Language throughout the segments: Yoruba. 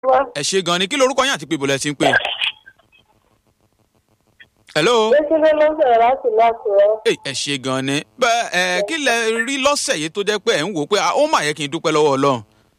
ẹ ṣe gan ni kí lorúkọ yín àti pé ibùdó ẹ ti ń pè. hello. Bẹ́sílẹ̀ ló sọ̀rọ̀ láti láti rẹ̀. Ẹ ẹ ṣe gan ni bẹ́ẹ̀ ẹ kí lẹ rí lọ́sẹ̀ yìí tó jẹ́ pé ẹ̀ ń wò ó pé ah, ó mà yẹ kí n dúpẹ́ lọ́wọ́ ọlọ́run.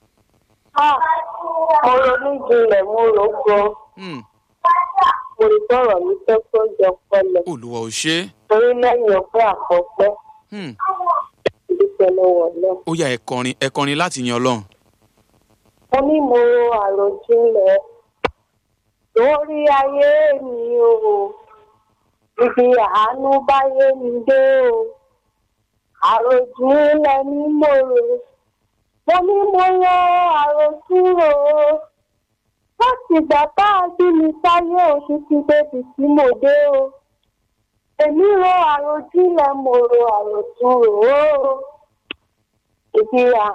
Mo ronú jinlẹ̀, mo rò gan. Hmm, Mo rí sọ̀rọ̀ mi fẹ́ tó jọ pẹlẹ̀. olùwà ò ṣe é. Torí lẹ́yìn ọpẹ́ àkọ́pẹ́, Hmm, dúpẹ́ lọ́wọ́ náà. ó yá ẹ kọrin ẹ kọrin láti yan ọlọ́run. Mo ní mo ro àròjinlẹ̀ lórí ayé mi o. Ibi àánú báyé mi dé o. Àròjinlẹ̀ ni mo rò. Mo ní mo ro àròjúrò o. Láti ìgbà tá a bí mi sáyé o títí débi tí mo dé o. Èmi ro àròjinlẹ̀ mo ro àròjúrò o. Ibi àánú.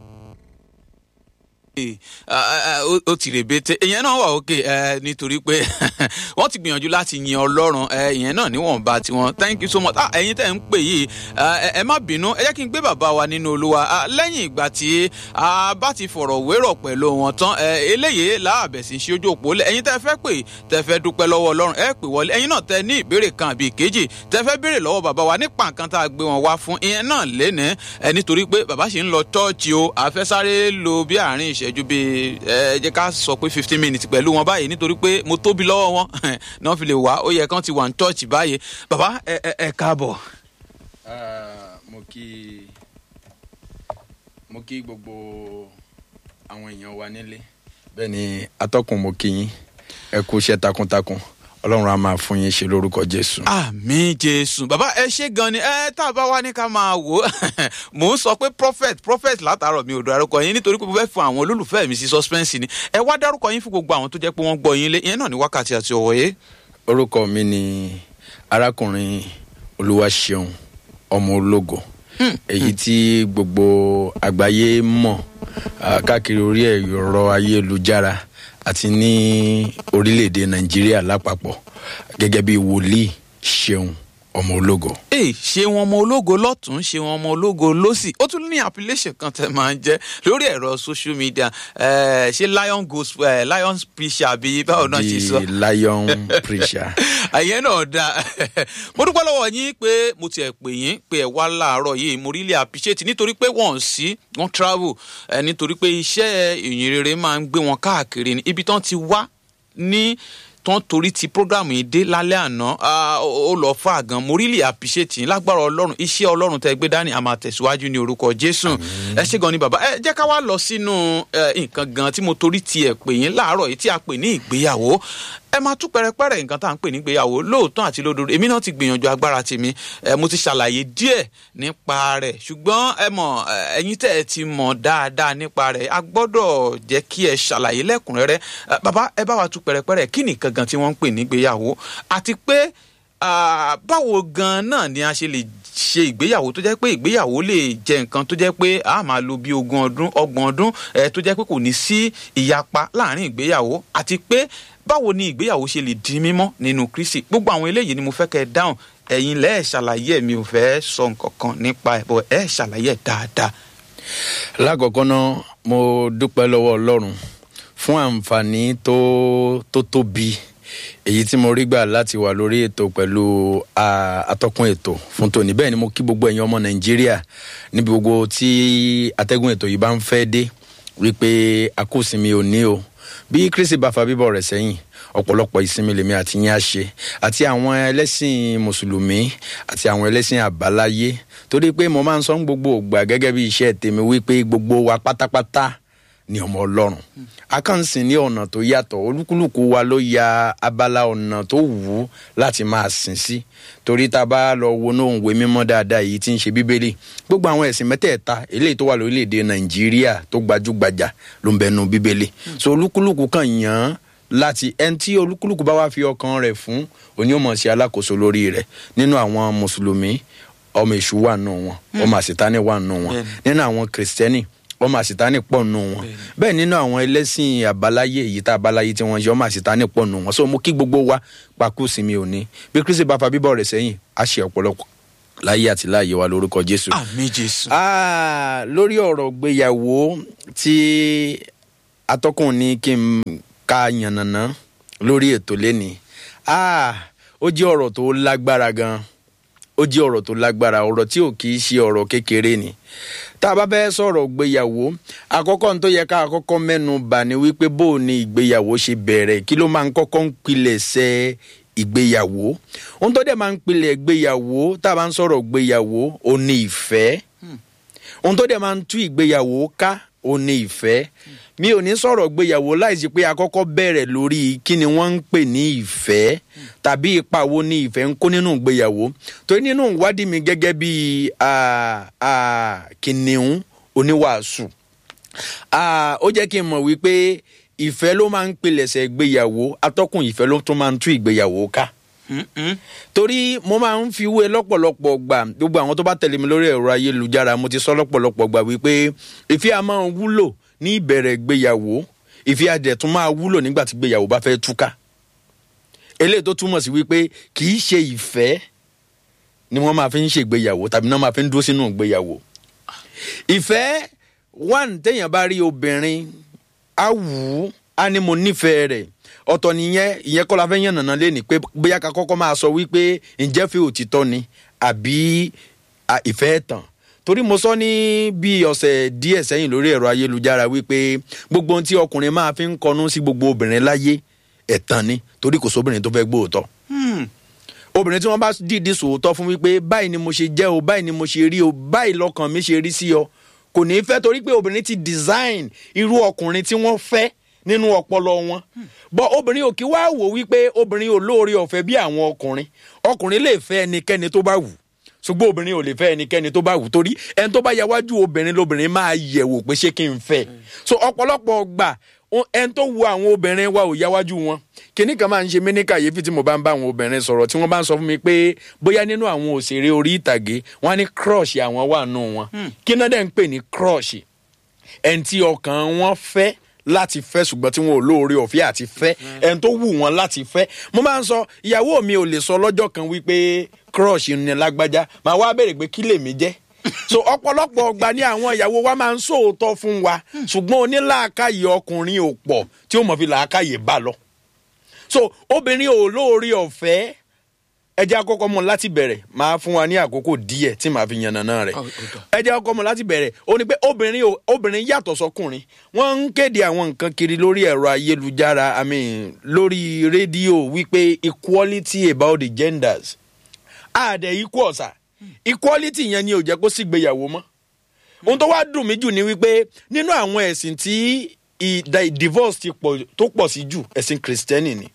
Ee, ah, ah, ah, ó- ó ti rèbete ìyẹn náà wà òkè ẹ nítorí pé wọ́n ti gbìyànjú láti yin ọlọ́run ẹ ìyẹn náà níwọ̀nba tiwọn thank you so much ah ẹ̀yin tẹ́ ń pè yìí ah, ẹ ẹ má bínú ẹ jẹ́ kí n gbé bàbá wa nínú olúwa ah, lẹ́yìn ìgbà tí a bá ti fọ̀rọ̀ wérọ̀ pẹ̀lú wọn tán ẹ eléyìí láàbẹ̀ sí ṣe ojú òpó lẹ̀ ẹ̀yin tẹ́ fẹ́ pè tẹ́ fẹ́ dúpẹ́ lọ́wọ́ ọlọ́run ẹ pè wọlé ẹ̀yin náà tẹ́ ní ìbéèrè kan àbí ìkejì tẹ́ fẹ́ béèrè lọ́wọ́ bàbá wa nípa nǹkan tá a gbé wọn wá fún ìyẹn náà lénìí ẹ nítorí pé bàbá ṣì ń lọ chọ́ọ̀chì o àfẹ́sáré lo bí àárín ìṣẹ́jú bíi ẹ jẹ́ ká sọ pé fifteen minutes pẹ̀lú wọn báyìí nítorí pé mo tóbi lọ́wọ́ wọn náà fi lè wá ó yẹ kán ti wà ní chọ́ọ̀chì báyìí bàbá ẹ ẹ ẹ káàbọ̀. Ah, mo kí mo kí gbogbo àwọn èèyàn wa nílé bẹ́ẹ̀ ni atọ́kùn mo kí yín ẹ kú iṣẹ́ takuntakun ọlọ́run á máa fún yín ṣe lórúkọ jésù. àmì jésù bàbá ẹ ṣe gan ni ẹ tá a bá wá ní ká máa wò ó mò ń sọ pé prophet prophet látàárọ̀ mi ò dárúkọ yín nítorí pé mo fẹ́ fún àwọn olólùfẹ́ mi sí suspense ni ẹ wá dárúkọ yín fún gbogbo àwọn tó jẹ́ pé wọ́n gbọ́ yín lé ìyẹn náà ní wákàtí àti ọ̀wọ́ yé. orúkọ mi ni arákùnrin olúwaṣeun ọmọ ológo èyí tí gbogbo àgbáyé mọ̀ ah, káàkiri orí ẹ̀rọ ayélujára àti ní orílẹ̀-èdè nàìjíríà lápapọ̀ gẹ́gẹ́ bí wòlíì ṣeun ọmọ ológo. ee ṣé wọn ọmọ ológo lọ́tún ṣé wọn ọmọ ológo lọ́sì ó tún ní appellation kan tẹ máa ń jẹ́ lórí ẹ̀rọ social media eh, ṣé lion goes eh, lion preacher àbí báwo náà ṣe sọ. the lion preacher. àyẹn náà dáa mo dúpẹ́ lọ́wọ́ yín pé mo tiẹ̀ pè yín pé ẹ wá láàárọ̀ yìí mo really appreciate nítorí pé wọ́n sí wọ́n travel ẹ nítorí pé iṣẹ́ ìyìn rere máa ń gbé wọn káàkiri ní ibi tán ti wá ní tán torí ti program yìí dé lálẹ́ àná ah, ó ó lọ fà gan mo really appreciate yín lágbára ọlọ́run iṣẹ́ ọlọ́run tẹ gbé dání a máa tẹ̀síwájú ní orúkọ jésù ẹ ṣe gan ni bàbá ẹ jẹ́ ká wá lọ sínú eh, nǹkan gan tí mo torí tiẹ̀ pè yín láàárọ̀ yìí tí a pè ní ìgbéyàwó ẹ máa tú pẹrẹpẹrẹ nǹkan tá à ń pè nígbéyàwó lóòótọ́ àti lódodo èmi náà ti gbìyànjú agbára tèmi ẹ mo ti ṣàlàyé díẹ̀ nípa rẹ̀ ṣùgbọ́n ẹ mọ̀ ẹ, ẹ̀yin tẹ́ ẹ ti mọ̀ dáadáa nípa rẹ̀ a gbọ́dọ̀ jẹ́ kí ẹ ṣàlàyé lẹ́kùnrẹ́rẹ́ Ẹ, bàbá ẹ bá wa tú pẹrẹpẹrẹ kí nìkan gan tí wọ́n ń pè nígbéyàwó àti pé ah, báwo gan náà ni a ṣe lè ṣe ìgbéyàwó tó jẹ́ pé ìgbéyàwó lè jẹ́ nǹkan tó jẹ́ pé a máa lo bí ogún ọdún ọgbọ̀n ọdún ẹ, tó jẹ́ pé kò ní sí ìyapa láàrin ìgbéyàwó àti pé báwo ni ìgbéyàwó ṣe lè di mímọ́ nínú kristi gbogbo àwọn eléyìí ni mo fẹ́ kẹ́ ẹ dáhùn ẹ̀yin lẹ́ẹ̀ ṣàlàyé ẹ̀ mi ò fẹ́ sọ nǹkan kan nípa ẹ̀ bọ̀ ẹ̀ ṣàlàyé ẹ̀ dáadáa. lákọ̀ọ́kọ́ náà mo dúpẹ́ lọ́wọ́ ọlọ́run fún àǹfààní tó tó tóbi èyí tí mo rí gbà láti wà lórí ètò pẹ̀lú ah, atọ́kùn ètò fún tòní bẹ́ẹ̀ ni mo kí gbogbo ẹ̀yin ọmọ nàìjíríà níbi gbogbo tí atẹ́gùn ètò yìí bá ń fẹ́ dé wípé àkósinmi ò ní o bí kristi bá fa bíbọ̀ rẹ̀ sẹ́yìn ọ̀pọ̀lọpọ̀ ìsinmi lèmi àti yín á ṣe àti àwọn ẹlẹ́sìn mùsùlùmí àti àwọn ẹlẹ́sìn àbáláyé torí pé mo máa ń sọ ń gbogbo ògbà gẹ́gẹ́ bí iṣẹ́ tèmi wípé gbogbo wa pátápátá ni ọmọ ọlọ́run a kàn ń sìn ní ọ̀nà tó yàtọ̀ olúkúlùkù wa ló ya abala ọ̀nà tó wù ú láti máa sìn sí torí tá a bá lọ wọnú òǹwé mímọ́ dáadáa èyí tí ń ṣe bíbélì gbogbo àwọn ẹ̀sìn mẹ́tẹ̀ẹ̀ta eléyìí tó wà lórílẹ̀‐èdè nàìjíríà tó gbajúgbajà ló ń bẹnu bíbélì so olúkúlùkù kàn yàn án láti ẹni tí olúkúlùkù bá wá fi ọkàn rẹ̀ fún òní ò mọ̀ sí alákòóso lórí rẹ̀ nínú àwọn mùsùlùmí ọmọ èṣù wà nù wọn ọmọ àṣetánì wà nù wọn nínú àwọn kìrìsìtẹ́nì ọmọ àṣetánì pọ̀ nù wọn bẹ́ẹ̀ nínú àwọn ẹlẹ́sìn àbáláyé èyí tá àbáláyé tí wọ́n ṣe ọmọ àṣetánì pọ̀ nù wọn so mo kí gbogbo wa pakú sí mi ò ní bí kristi bá fa bíbọ̀ rẹ̀ sẹ́yìn á ṣe ọ̀pọ̀lọpọ̀ láyé àti láàyè wa lórúkọ jésù. àmì jésù. Ah, lórí ọ̀rọ̀ gbéyàwó tí atọ́kùn ní kí n ka yànnàná lórí ètò lẹ́ni ah ó jẹ́ ọ̀rọ̀ tó lágbára gan ó jẹ́ ọ̀rọ̀ tó lágbára ọ̀rọ̀ tí ò kì í ṣe ọ̀rọ̀ kékeré ni tá a bá fẹ́ sọ̀rọ̀ gbéyàwó àkọ́kọ́ ní tó yẹ ká àkọ́kọ́ mẹ́nu bà ní wípé bó o ní ìgbéyàwó ṣe bẹ̀rẹ̀ kí ló máa ń kọ́kọ́ ń pilẹ̀ṣẹ̀ ìgbéyàwó ohun tó dẹ̀ máa ń pilẹ̀ ìgbéyàwó tá a bá ń sọ̀rọ̀ ìgbéyàwó ò ní ìfẹ́ ohun tó dẹ̀ máa ń tú ìgbéyàwó ká ò ní ìfẹ́ mi ò ní sọ̀rọ̀ gbéyàwó láìsí pé akọ́kọ́ bẹ̀rẹ̀ lórí kí ni wọ́n ń pè ní ìfẹ́ tàbí ipa wo ni ìfẹ́ ń kó nínú ìgbéyàwó torí nínú ìwádìí mi gẹ́gẹ́ bí kìnìún oníwàásù ó jẹ́ kí n mọ̀ wípé ìfẹ́ ló máa ń pilẹ̀ṣẹ̀ ìgbéyàwó atọ́kùn ìfẹ́ ló tún máa ń tú ìgbéyàwó ká torí mo máa ń fi wé lọ́pọ̀lọpọ̀ gbà gbogbo àwọn tó bá tẹ̀lé mi lórí ẹ̀rọ ayélujára mo ti sọ lọ́pọ̀lọpọ̀ gbà wípé ìfẹ́ a máa ń wúlò ní ìbẹ̀rẹ̀ ìgbéyàwó ìfẹ́ adẹ̀ tún máa wúlò nígbà tí ìgbéyàwó bá fẹ́ túká eléyìí tó túmọ̀ sí wípé kì í ṣe ìfẹ́ ni wọ́n máa fi ń ṣègbéyàwó tàbí náà máa fi ń dúró sínú ìgbéyàwó ìfẹ́ one téèyàn bá rí obìnrin á wù ú á ní mo nífẹ̀ẹ́ rẹ̀ ọ̀tọ̀ nìyẹn ìyẹn kọ́ la fẹ́ yàn nàná lé ní pé bóyá ká kọ́kọ́ máa sọ wípé ǹjẹ́ fi òtítọ́ ni àbí ìfẹ́ tàn torí mo sọ ní bí ọ̀sẹ̀ díẹ̀ sẹ́yìn lórí ẹ̀rọ ayélujára wípé gbogbo ohun tí ọkùnrin máa fi ń kọnu sí gbogbo obìnrin láyé ẹ̀tàn ni torí kò sóbìnrin tó fẹ́ gbóòótọ́ obìnrin tí wọ́n bá dìídì sòótọ́ fún wípé báyìí ni mo ṣe jẹ́ o báyìí ni mo ṣe rí o báyìí lọ́kàn mi ṣe rí sí ọ kò ní í fẹ́ torí pé obìnrin ti design irú ọkùnrin tí wọ́n fẹ́ nínú ọpọlọ wọn bọ obìnrin ò kí wá wò wípé obìnrin ò lóore ọ̀fẹ́ bí àwọn ọkùnrin ọkùnrin lè fẹ́ ẹnikẹ́ni tó bá wù ṣùgbọ́n obìnrin ò lè fẹ́ ẹnikẹ́ni tó bá wù torí ẹni tó bá yáwájú obìnrin lóbìnrin máa yẹ̀wò pé ṣé kí n fẹ́ so ọ̀pọ̀lọpọ̀ gbà ẹni tó wu àwọn obìnrin wa ò yáwájú wọn kíní kan máa ń ṣe mí ní kàyéfì tí mo bá ń bá àwọn obìnrin sọ̀rọ̀ tí wọ́n bá ń sọ fún mi pé bóyá nínú àwọn òṣèré orí ìtàgé wọ́n á ní crush àwọn wà nù wọn kí náà dẹ̀ ń pè ní crush ẹni tí ọkàn wọn fẹ́ láti fẹ́ ṣùgbọ́n tí wọn ò lóore ọ̀fẹ́ àti fẹ́ ẹni tó wù wọ́n láti fẹ́ mo máa ń sọ ìyàwó mi ò lè sọ lọ́jọ́ kan wípé crush ni lágbájá màá wá béèrè pé kí lèmi jẹ́ so ọ̀pọ̀lọpọ̀ ọgbà ní àwọn ìyàwó wa máa ń sòótọ́ fún wa ṣùgbọ́n onílàákàyè ọkùnrin ò pọ̀ tí ó mọ̀ fi làákàyè bá lọ so obìnrin ò lóore ọ̀fẹ́ ẹ jẹ́ àkọ́kọ́ mọ̀ láti bẹ̀rẹ̀ máa fún wa ní àkókò díẹ̀ tí màá fi yànnàná rẹ̀ ẹ jẹ́ àkọ́kọ́ mọ̀ láti bẹ̀rẹ̀ ó ní pé obìnrin obìnrin yàtọ̀ sọkùnrin wọ́n ń kéde àwọn nǹkan kiri lórí ẹ̀rọ ayélujára i mean lórí rédíò wípé equality about the genders àdẹ equal sà equality yẹn ni ò jẹ́ kó sígbéyàwó mọ́ ohun tó wá dùn mí jù ni wípé nínú àwọn ẹ̀sìn tí divorce tó pọ̀ sí jù ẹ̀sìn kìrìsìtẹ́nì ni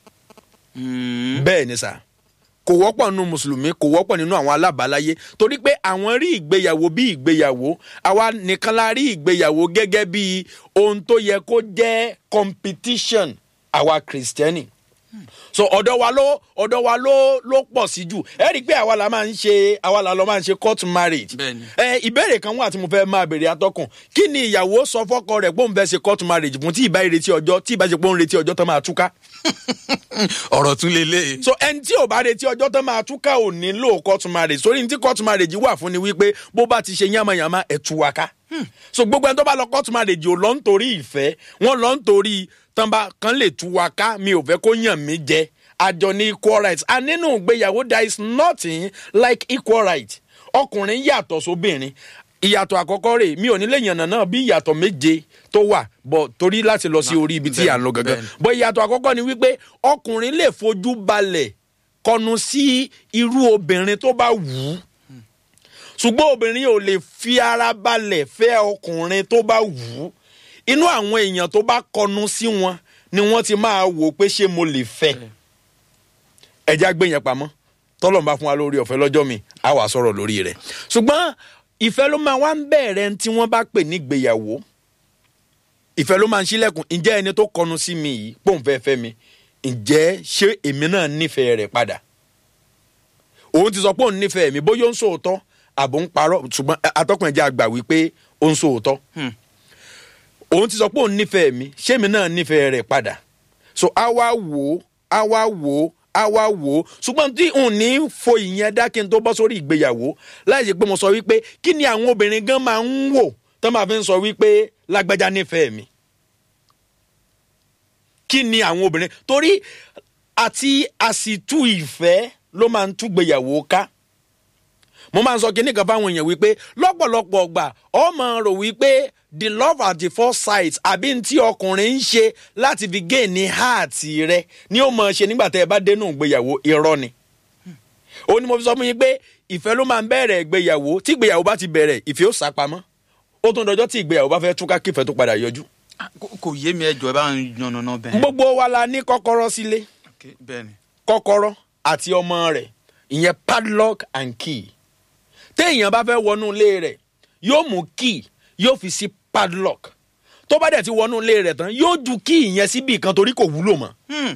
bẹ́ẹ̀ ni sà kò wọ́pọ̀ nínú mùsùlùmí kò wọ́pọ̀ nínú àwọn alábàáláyé torí pé àwọn rí ìgbéyàwó bí ìgbéyàwó àwa nìkan la rí ìgbéyàwó gẹ́gẹ́ bí ohun tó yẹ kó jẹ́ competition àwa kìrìsìtẹ́nì so ọ̀dọ̀ wa ló ọ̀dọ̀ wa ló ló pọ̀ sí jù ẹ rí i pé àwa la máa ń ṣe àwa la lọ máa ń ṣe court marriage ẹ ìbéèrè kan wà tí mo fẹ́ máa béèrè atọ́kùn kí ni ìyàwó sọ fọ́kọ rẹ̀ pé òun fẹ́ ṣe court marriage fún tí ìbá ìrètí ọjọ́ tí ìbá ṣe pé òun retí ọjọ́ tó máa túká ọ̀rọ̀ tún lè lé. so ẹni tí ò bá retí ọjọ́ tó máa túká ò nílò court marriage sórí ní tí court marriage wà fún ni wípé bó bá ti ṣe yánmayànmá ẹ̀ tú wa ká. so gbogbo ẹni tó bá lọ court marriage ò lọ nítorí ìfẹ́ wọ́n lọ nítorí tánba kan lè tú wa ká mi ò fẹ́ kó yàn mí jẹ àjọ ní equal rights and nínú ìgbéyàwó there is nothing like equal right ọkùnrin yàtọ̀ sóbìnrin ìyàtọ̀ àkọ́kọ́ rẹ̀ mi ò ní lè yànnà náà bí ìyàtọ̀ méje tó wà bọ̀ torí láti lọ sí orí ibi tí à ń lọ gangan bọ̀ ìyàtọ̀ àkọ́kọ́ ni wípé ọkùnrin lè fojú balẹ̀ kọnu sí irú obìnrin tó bá wù ú ṣùgbọ́n obìnrin ò lè fi ara balẹ̀ fẹ́ ọkùnrin tó bá wù ú inú àwọn èèyàn tó bá kọnu sí wọn ni wọ́n ti máa wò pé ṣé mo lè fẹ́ ẹja gbé yẹn pamọ́ tọ́lọ̀ ń bá fún wa lórí ọ̀fẹ́ lọ́jọ́ mi á wà sọ̀rọ̀ lórí rẹ̀ ṣùgbọ́n ìfẹ́ ló máa wá ń bẹ̀rẹ̀ tí wọ́n bá pè ní gbéyàwó ìfẹ́ ló máa ń ṣílẹ̀kùn ǹjẹ́ ẹni tó kọnu sí mi yìí pòun fẹ́ fẹ́ mi ǹjẹ́ ṣé èmi náà nífẹ̀ẹ́ rẹ̀ padà òun ti sọ pé òun nífẹ̀ẹ́ mi bóyá ó ń sòótọ́ àbò ń parọ́ ṣùgbọ́n atọ́kùn ẹ̀jẹ̀ àgbà wípé ó ń sòótọ́ òun ti sọ pé òun nífẹ̀ẹ́ mi ṣé èmi náà nífẹ̀ẹ́ rẹ̀ padà so a wá wò ó a wá wò ó a wá wò ó ṣùgbọ́n tí n ní fo ìyẹn dá kí n tó bọ́ sórí ìgbéyàwó láì ṣe pé mo sọ wípé kí ni àwọn obìnrin gan máa ń wò tó máa fi ń sọ wípé lágbájá nífẹ̀ẹ́ mi kí ni àwọn obìnrin torí àti àsìtú ìfẹ́ ló máa ń túgbéyàwó ká mo máa ń sọ kinní kan fáwọn èèyàn wípé lọ́pọ̀lọpọ̀ ọgbà ọmọ rò wípé the love at the first sight àbí n tí ọkùnrin ń ṣe láti fi gé ní háàtì rẹ ni ó mọ̀ ṣe nígbà tẹ́ ẹ bá dénú ìgbéyàwó irọ́ ni ó ní mo fi sọ fún yín pé ìfẹ́ ló máa ń bẹ̀rẹ̀ ìgbéyàwó tí ìgbéyàwó bá ti bẹ̀rẹ̀ ìfẹ́ ó sápamọ́ ó tún dọjọ́ tí ìgbéyàwó bá fẹ́ túká kífẹ́ tó padà yọjú. Ah, kò- kò yé mi ẹjọ ẹ bá ń yànnàná bẹ́ẹ̀. gbogbo wa la ní kọ́kọ́rọ́ sílé Ok, bẹ́ẹ̀ ni. kọ́kọ́rọ́ àti ọmọ rẹ̀ ìyẹn padlock and key téèyàn bá fẹ́ wọnú ilé rẹ̀ yóò mú key yóò fi sí padlock tó bá dẹ̀ ti wọnú ilé rẹ̀ tán yóò ju key yẹn síbi kan torí kò wúlò mọ́ Hmm,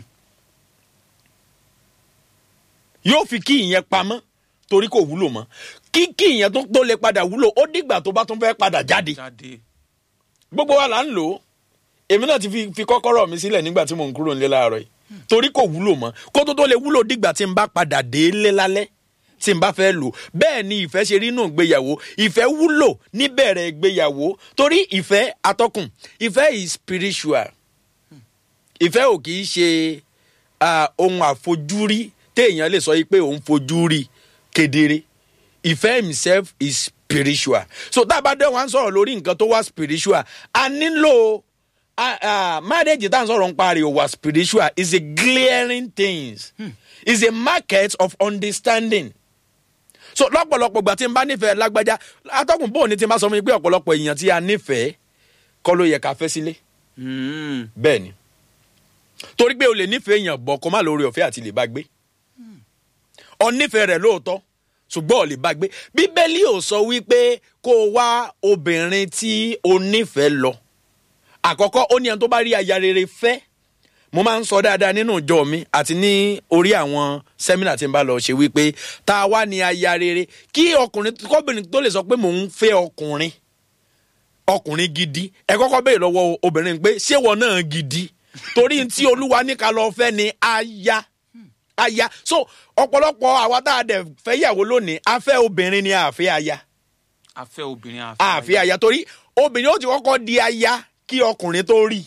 yóò fi key yẹn pamọ́ torí kò wúlò mọ́ kí key yẹn tó tó lè padà wúlò ó dìgbà tó bá tún fẹ́ padà jáde jáde. gbogbo wa là ń lò ó èmi náà ti fi fi kọ́kọ́rọ́ mi sílẹ̀ nígbà tí mò ń kúrò nílé láàárọ̀ yìí torí kò wúlò mọ́ kó tó tó lè wúlò dìgbà tí n bá padà dé lé lálẹ́ tí n bá fẹ́ lò bẹ́ẹ̀ ni ìfẹ́ ṣe rí nù gbéyàwó ìfẹ́ wúlò níbẹ̀rẹ̀ gbéyàwó torí ìfẹ́ atọ́kùn ìfẹ́ is spiritual ìfẹ́ ò kì í ṣe ah, ohun àfojúrí téèyàn lè sọ yìí pé òun fojú rí kedere ìfẹ́ himself is spiritual so tá a bá dé wọn sọ̀rọ̀ lórí nǹkan tó wá spiritual a nílò ah, ah, marriage tá à ń sọ̀rọ̀ ń parí ò wá spiritual is a glaring things is a market of understanding so lọ́pọ̀lọpọ̀ ìgbà tí n bá nífẹ̀ẹ́ lágbájá atọ́kùn bóun ni tí n bá sọ fún mi pé ọ̀pọ̀lọpọ̀ èèyàn tí a nífẹ̀ẹ́ kọ́ ló yẹ ká fẹ́ sílé Hmm, bẹ́ẹ̀ ni torí pé o lè nífẹ̀ẹ́ èèyàn bọ̀ kó má lórí ọ̀fẹ́ àti lè bá gbé ọ nífẹ̀ẹ́ rẹ̀ lóòótọ́ ṣùgbọ́n ò lè bá gbé bíbélì ò sọ wípé kó o wá obìnrin tí o nífẹ̀ẹ́ lọ àkọ́kọ́ ó ní ẹni tó bá rí aya rere fẹ́ mo máa ń sọ dáadáa nínú ìjọ mi àti ní orí àwọn sẹ́mínà tí n bá lọ ṣe wípé tá a wá ní aya rere kí ọkùnrin kọ́bìnrin tó lè sọ pé mò ń fẹ́ ọkùnrin ọkùnrin gidi ẹ kọ́kọ́ béèrè lọ́wọ́ obìnrin pé ṣé wọn náà gidi torí tí olúwa ní ká lọ fẹ́ ni aya aya so ọ̀pọ̀lọpọ̀ àwa tá a dẹ̀ fẹ́ yàwó lónìí a fẹ́ obìnrin ni a fẹ́ aya a fẹ́ obìnrin a a fẹ́ aya torí obìnrin ó ti kọ́kọ́ di aya kí ọkùnrin tó rí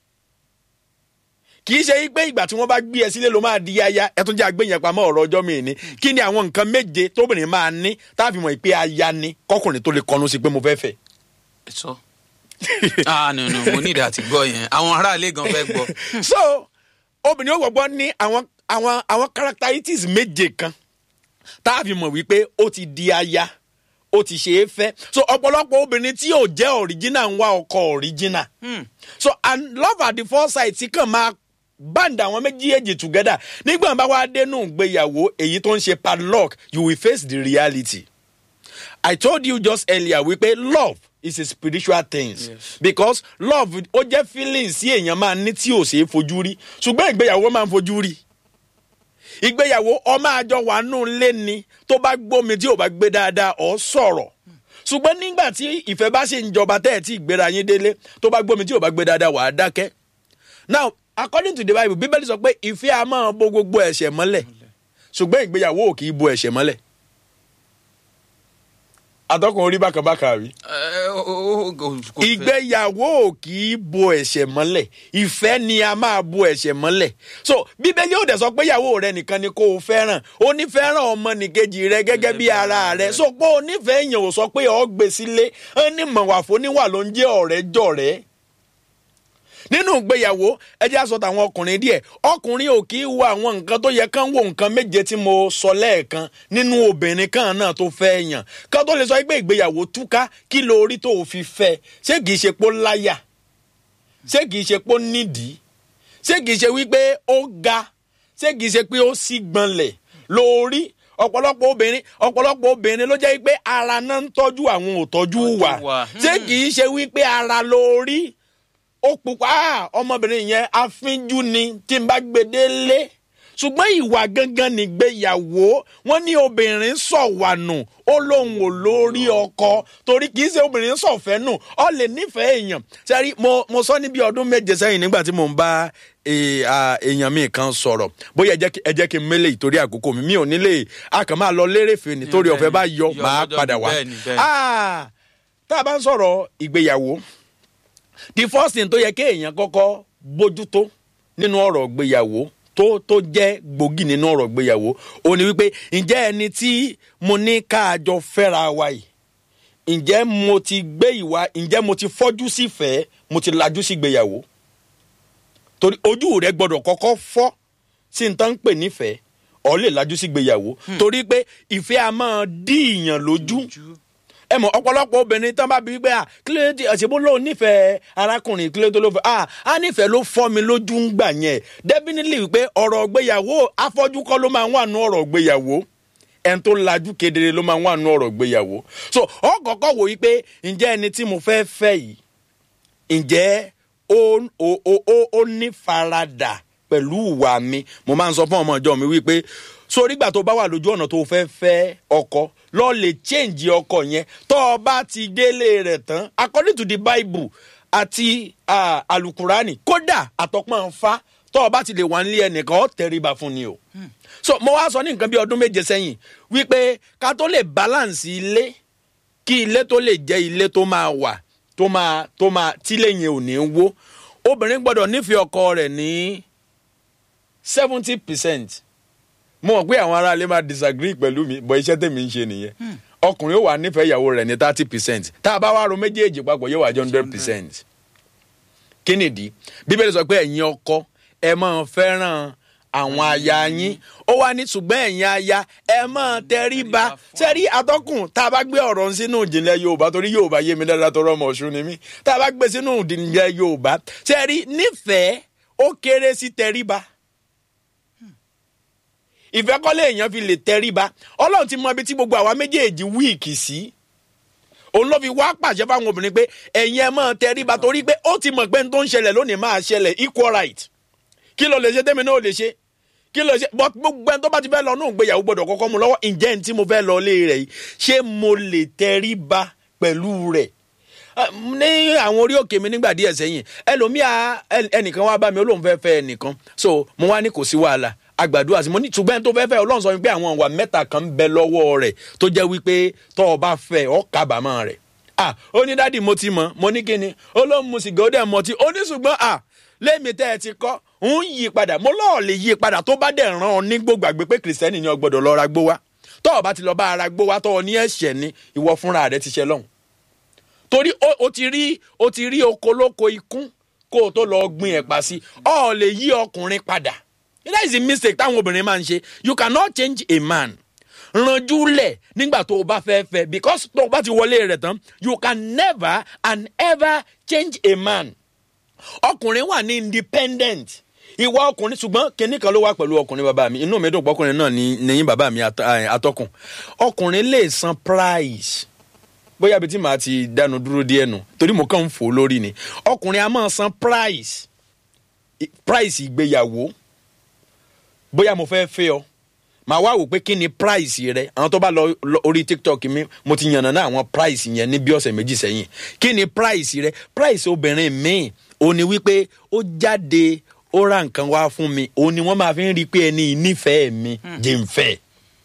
kì í ṣe pé ìgbà tí wọ́n bá gbé ẹ sílé ló máa di aya ẹ tún jẹ́ àgbéyàn pamọ́ ọ̀rọ̀ ọjọ́ mi ní kí ni àwọn nǹkan méje tóbìnrin máa ní tá a fi mọ̀ pé aya ni kọkùnrin tó lè kọnu sí pé mo fẹ́ fẹ́ sọ. ah no no mo ní ìdá àti gbọ́ yẹn àwọn aráàlú gan fẹ́ gbọ́. so obìnrin ó gbọ́gbọ́ ní àwọn àwọn àwọn characteristics méje kan tá a fi mọ̀ wípé ó ti di aya ó ti ṣe é fẹ́ so ọ̀pọ̀lọpọ̀ obìnrin tí yóò jẹ́ original ń wá ọkọ original Hmm, so and love at the first sight tí kàn máa band àwọn méjèèjì together nígbà bá wá dénú ìgbéyàwó èyí tó ń ṣe padlock you will face the reality i told you just earlier wípé love is a spiritual thing Yes. because love ó jẹ́ feelings sí èèyàn máa ní tí ò ṣeé fojú rí ṣùgbọ́n ìgbéyàwó máa ń fojú rí ìgbéyàwó ọmọ àjọ wà nù lé ni tó bá gbómi tí ò bá gbé dáadáa ọ̀ sọ̀rọ̀ ṣùgbọ́n nígbà tí ìfẹ́ bá ṣe ń jọba tẹ́ ẹ̀ tí ìgbéra yín délé tó bá gbómi tí ò bá gbé dáadáa wà á dákẹ́ now according to the bible bíbélì sọ pé ìfẹ́ a máa bo gbogbo ẹ̀ṣẹ̀ mọ́lẹ̀ ṣùgbọ́n ìgbéyàwó ò kì í bo ẹ̀ṣẹ̀ mọ́lẹ̀ atọ́kùn orí bákàbákà rí ẹ, ó- ó- ó- kò- kò fẹ́. ìgbéyàwó ò kì í bo ẹ̀ṣẹ̀ mọ́lẹ̀ ìfẹ́ ni a máa bo ẹ̀ṣẹ̀ mọ́lẹ̀ so bíbélì ò dẹ̀ sọ pé ìyàwó rẹ nìkan ni kó o fẹ́ràn o ní fẹ́ràn ọmọnìkejì rẹ gẹ́gẹ́ bí ara rẹ so pé o nífẹ̀ẹ́ èèyàn ò sọ pé ọ̀ gbé sílé ó ní mọ̀wàfó níwà ló ń jẹ́ ọ̀rẹ́ jọ̀rẹ́ nínú ìgbéyàwó ẹ jẹ́ àsọ tàwọn ọkùnrin díẹ̀ ọkùnrin ò kì í wo àwọn nǹkan tó yẹ kán wo nǹkan méje tí mo sọ lẹ́ẹ̀kan nínú obìnrin kan náà tó fẹ́ yàn kán tó lè sọ pé ìgbéyàwó túká kí lo orí tó o fi fẹ́ ṣé kìí ṣe pó láyà ṣé kìí ṣe pó nídìí ṣé kìí ṣe wípé ó ga ṣé kìí ṣe pé ó sì gbọ̀nlẹ̀ lórí ọ̀pọ̀lọpọ̀ obìnrin ọ̀pọ̀lọpọ̀ obìnrin ló jẹ́ wípé ara náà ń tọ́jú àwọn ò tọ́jú wà Tọ́jú wà. ṣé kìí ṣe wípé ara lórí ó pupa ah, ọmọbìnrin yẹn afínjú ni tí n bá gbé délé ṣùgbọ́n ìwà gangan nìgbéyàwó wọ́n ní obìnrin sọ̀wànù ó lóun ò lórí ọkọ torí kì í ṣe obìnrin sọ̀fẹ́ nù ọ lè nífẹ̀ẹ́ èèyàn sẹ́rí mo mo sọ ní bí ọdún méje sẹ́yìn nígbà tí mò ń bá eh, ah, èèyàn mi kan sọ̀rọ̀ bóyá ẹ jẹ́ kí- ẹ jẹ́ kí n mélé ìtorí àkókò mi mi ò nílé a kàn máa lọ lérèfé nítorí ọ̀fẹ́ bá yọ Yọ máa lọ́jọ́ padà mi, wá bẹ́ẹ̀ni, bẹ́ẹ̀ni. Ah, tá a bá ń sọ̀rọ̀ ìgbéyàwó the first thing tó yẹ kí èèyàn kọ́kọ́ bójútó nínú ọ̀rọ̀ gbéyàwó tó tó jẹ́ gbòógì nínú ọ̀rọ̀ gbéyàwó ó ní wípé ǹjẹ́ ẹni tí mo ní káàjọ fẹ́ra wa yìí ǹjẹ́ mo ti gbé ìwà ǹjẹ́ mo ti fọ́jú sífẹ̀ẹ́ mo ti lajú sí gbéyàwó torí ojú rẹ gbọ́dọ̀ kọ́kọ́ fọ́ sí n tán ń pè nífẹ̀ẹ́ ọ lè lajú sí gbéyàwó torí pé ìfẹ́ a máa dí ìyàn lójú ẹ mọ ọ̀pọ̀lọpọ̀ obìnrin tán bá bí wípé à kílódé tí àṣebó lóun nífẹ̀ẹ́ arákùnrin kílódé tó ló fẹ́ à á nífẹ̀ẹ́ ló fọ́ mi lójú ń gbà yẹn definitely wípé ọ̀rọ̀ gbéyàwó afọ́jú kọ́ ló máa ń wà nú ọ̀rọ̀ gbéyàwó ẹni tó lajú kedere ló máa ń wà nú ọ̀rọ̀ gbéyàwó so ọ kọ́kọ́ wò wípé ǹjẹ́ ẹni tí mo fẹ́ fẹ́ yìí ǹjẹ́ ó ó ó ó ó ní faradà pẹ̀lú ìwà mi mo máa ń sọ fún ọmọ ìjọ mi wípé sórí ìgbà tó bá wà lójú ọ̀nà tó fẹ́ fẹ́ ọkọ lọ lè change ọkọ yẹn tó o bá ti délé rẹ̀ tán according to the bible àti ah, alukurani kódà àtọpọ́n fa tó o bá ti lè wà nílé ẹnìkan ó tẹríba fún ni o. so mo wá sọ ní nǹkan bí ọdún méje sẹ́yìn wípé ká tó lè balance ilé kí ilé tó lè jẹ́ ilé tó máa wà tó máa tó máa tílé yẹn ò ní wó obìnrin gbọ́dọ̀ nífẹ̀ẹ́ ọkọ rẹ̀ ní seventy percent mo mọ̀ pé àwọn aráalé máa disagree pẹ̀lú mi bọ̀ iṣẹ́ tèmi ń ṣe nìyẹn ọkùnrin ó wà nífẹ̀ẹ́ ìyàwó rẹ̀ ní thirty percent tá a bá wá ro méjèèjì papọ̀ yóò wá jẹ́ hundred percent kí nìdí bíbélì sọ pé ẹ̀yin ọkọ ẹ máa fẹ́ràn àwọn aya yín ó wá ní ṣùgbọ́n ẹ̀yin aya ẹ máa tẹríba sẹ́rí atọ́kùn tá a bá gbé ọ̀rọ̀ sínú ìjìnlẹ̀ yorùbá torí yorùbá yé mi dáadáa tó rọmọ ọ̀ṣun ni mí tá a bá gbé sínú ìjìnlẹ̀ yorùbá sẹ́rí nífẹ̀ẹ́ ó kéré sí tẹríba ìfẹ́ kọ́lé èèyàn fi lè tẹríba ọlọ́run ti mọ ibi tí gbogbo àwa méjèèjì wíìkì sí òun ló fi wá pàṣẹ fáwọn obìnrin pé ẹ̀yin ẹ máa tẹríba torí pé ó ti mọ̀ pé n tó ń ṣẹlẹ̀ lónìí máa ṣẹlẹ̀ equal right kí ló lè ṣe tẹ́mi náà lè ṣe kí ló ṣe but gbogbo ẹni tó bá ti fẹ́ lọ náà gbéyàwó gbọ́dọ̀ kọ́kọ́ mu lọ́wọ́ ǹjẹ́ ní tí mo fẹ́ lọ lé rẹ̀ yìí ṣé mo lè tẹríba pẹ̀lú rẹ̀ ní àwọn orí òkè mi nígbà díẹ̀ sẹ́yìn ẹlòmíà ẹnìkan wá bá mi ó lóun fẹ́ fẹ́ ẹnìkan so mo wá ní kò sí wàhálà agbàdúrà sí mo ní ṣùgbọ́n tó fẹ́ fẹ́ ọlọ́run sọ wípé àwọn ìwà mẹ́ta kan ń bẹ lọ́wọ́ rẹ̀ tó jẹ́ wípé tó o bá fẹ́ ọ kábàámọ̀ rẹ̀ ah ó ní dádì mo ti mọ̀ mo ní kíni ó ló ń mu sìgá ó dẹ̀ mọ̀ tí ó ní ṣùgbọ́n ah lémi tẹ́ ẹ ti kọ́ ń yí padà mo lọ́ọ̀ lè yí padà tó bá dẹ̀ ràn ọ́ ní gbògbàgbé pé kìrìsìtẹ́nì ni o gbọ́dọ̀ lọ ra gbó wá tó o bá ti lọ bá ara gbó wá tó o ní ẹ̀ṣẹ̀ ni ìwọ fúnra rẹ ti ṣe lọ́hùn torí o ti rí o ti rí okoloko ikún kó o tó lọ gbin ẹ̀pà sí ọ lè yí ọkùnrin padà that is the mistake táwọn obìnrin máa ń ṣe you cannot change a man ranjú lẹ̀ nígbà tó o bá fẹ́ fẹ́ because tó o bá ti wọlé rẹ̀ tán you can never and ever change a man ọkùnrin wà ní independent ìwà ọkùnrin ṣùgbọ́n kinní kan ló wá pẹ̀lú ọkùnrin bàbá mi inú mi dùn pọ́kùnrin náà ní nìyín bàbá mi atọ́kùn ọkùnrin lè san price bóyá ibi tí màá ti dánu dúró díẹ̀ nù torí mo kàn ń fò lórí ni ọkùnrin a máa san price price ìgbéyàwó bóyá mo fẹ́ fẹ́ ọ màá wá wò pé kí ni price rẹ àwọn tó bá lọ orí tiktok mi mo ti yànnà náà àwọn price yẹn ní bí ọ̀sẹ̀ méjì sẹ́yìn kí ni price rẹ price obìnrin míì ó ní wípé ó jáde ó ra nǹkan wá fún mi ó ní wọ́n máa fi ń rí i pé ẹni ìnífẹ̀ẹ́ mi jẹ́ ń fẹ́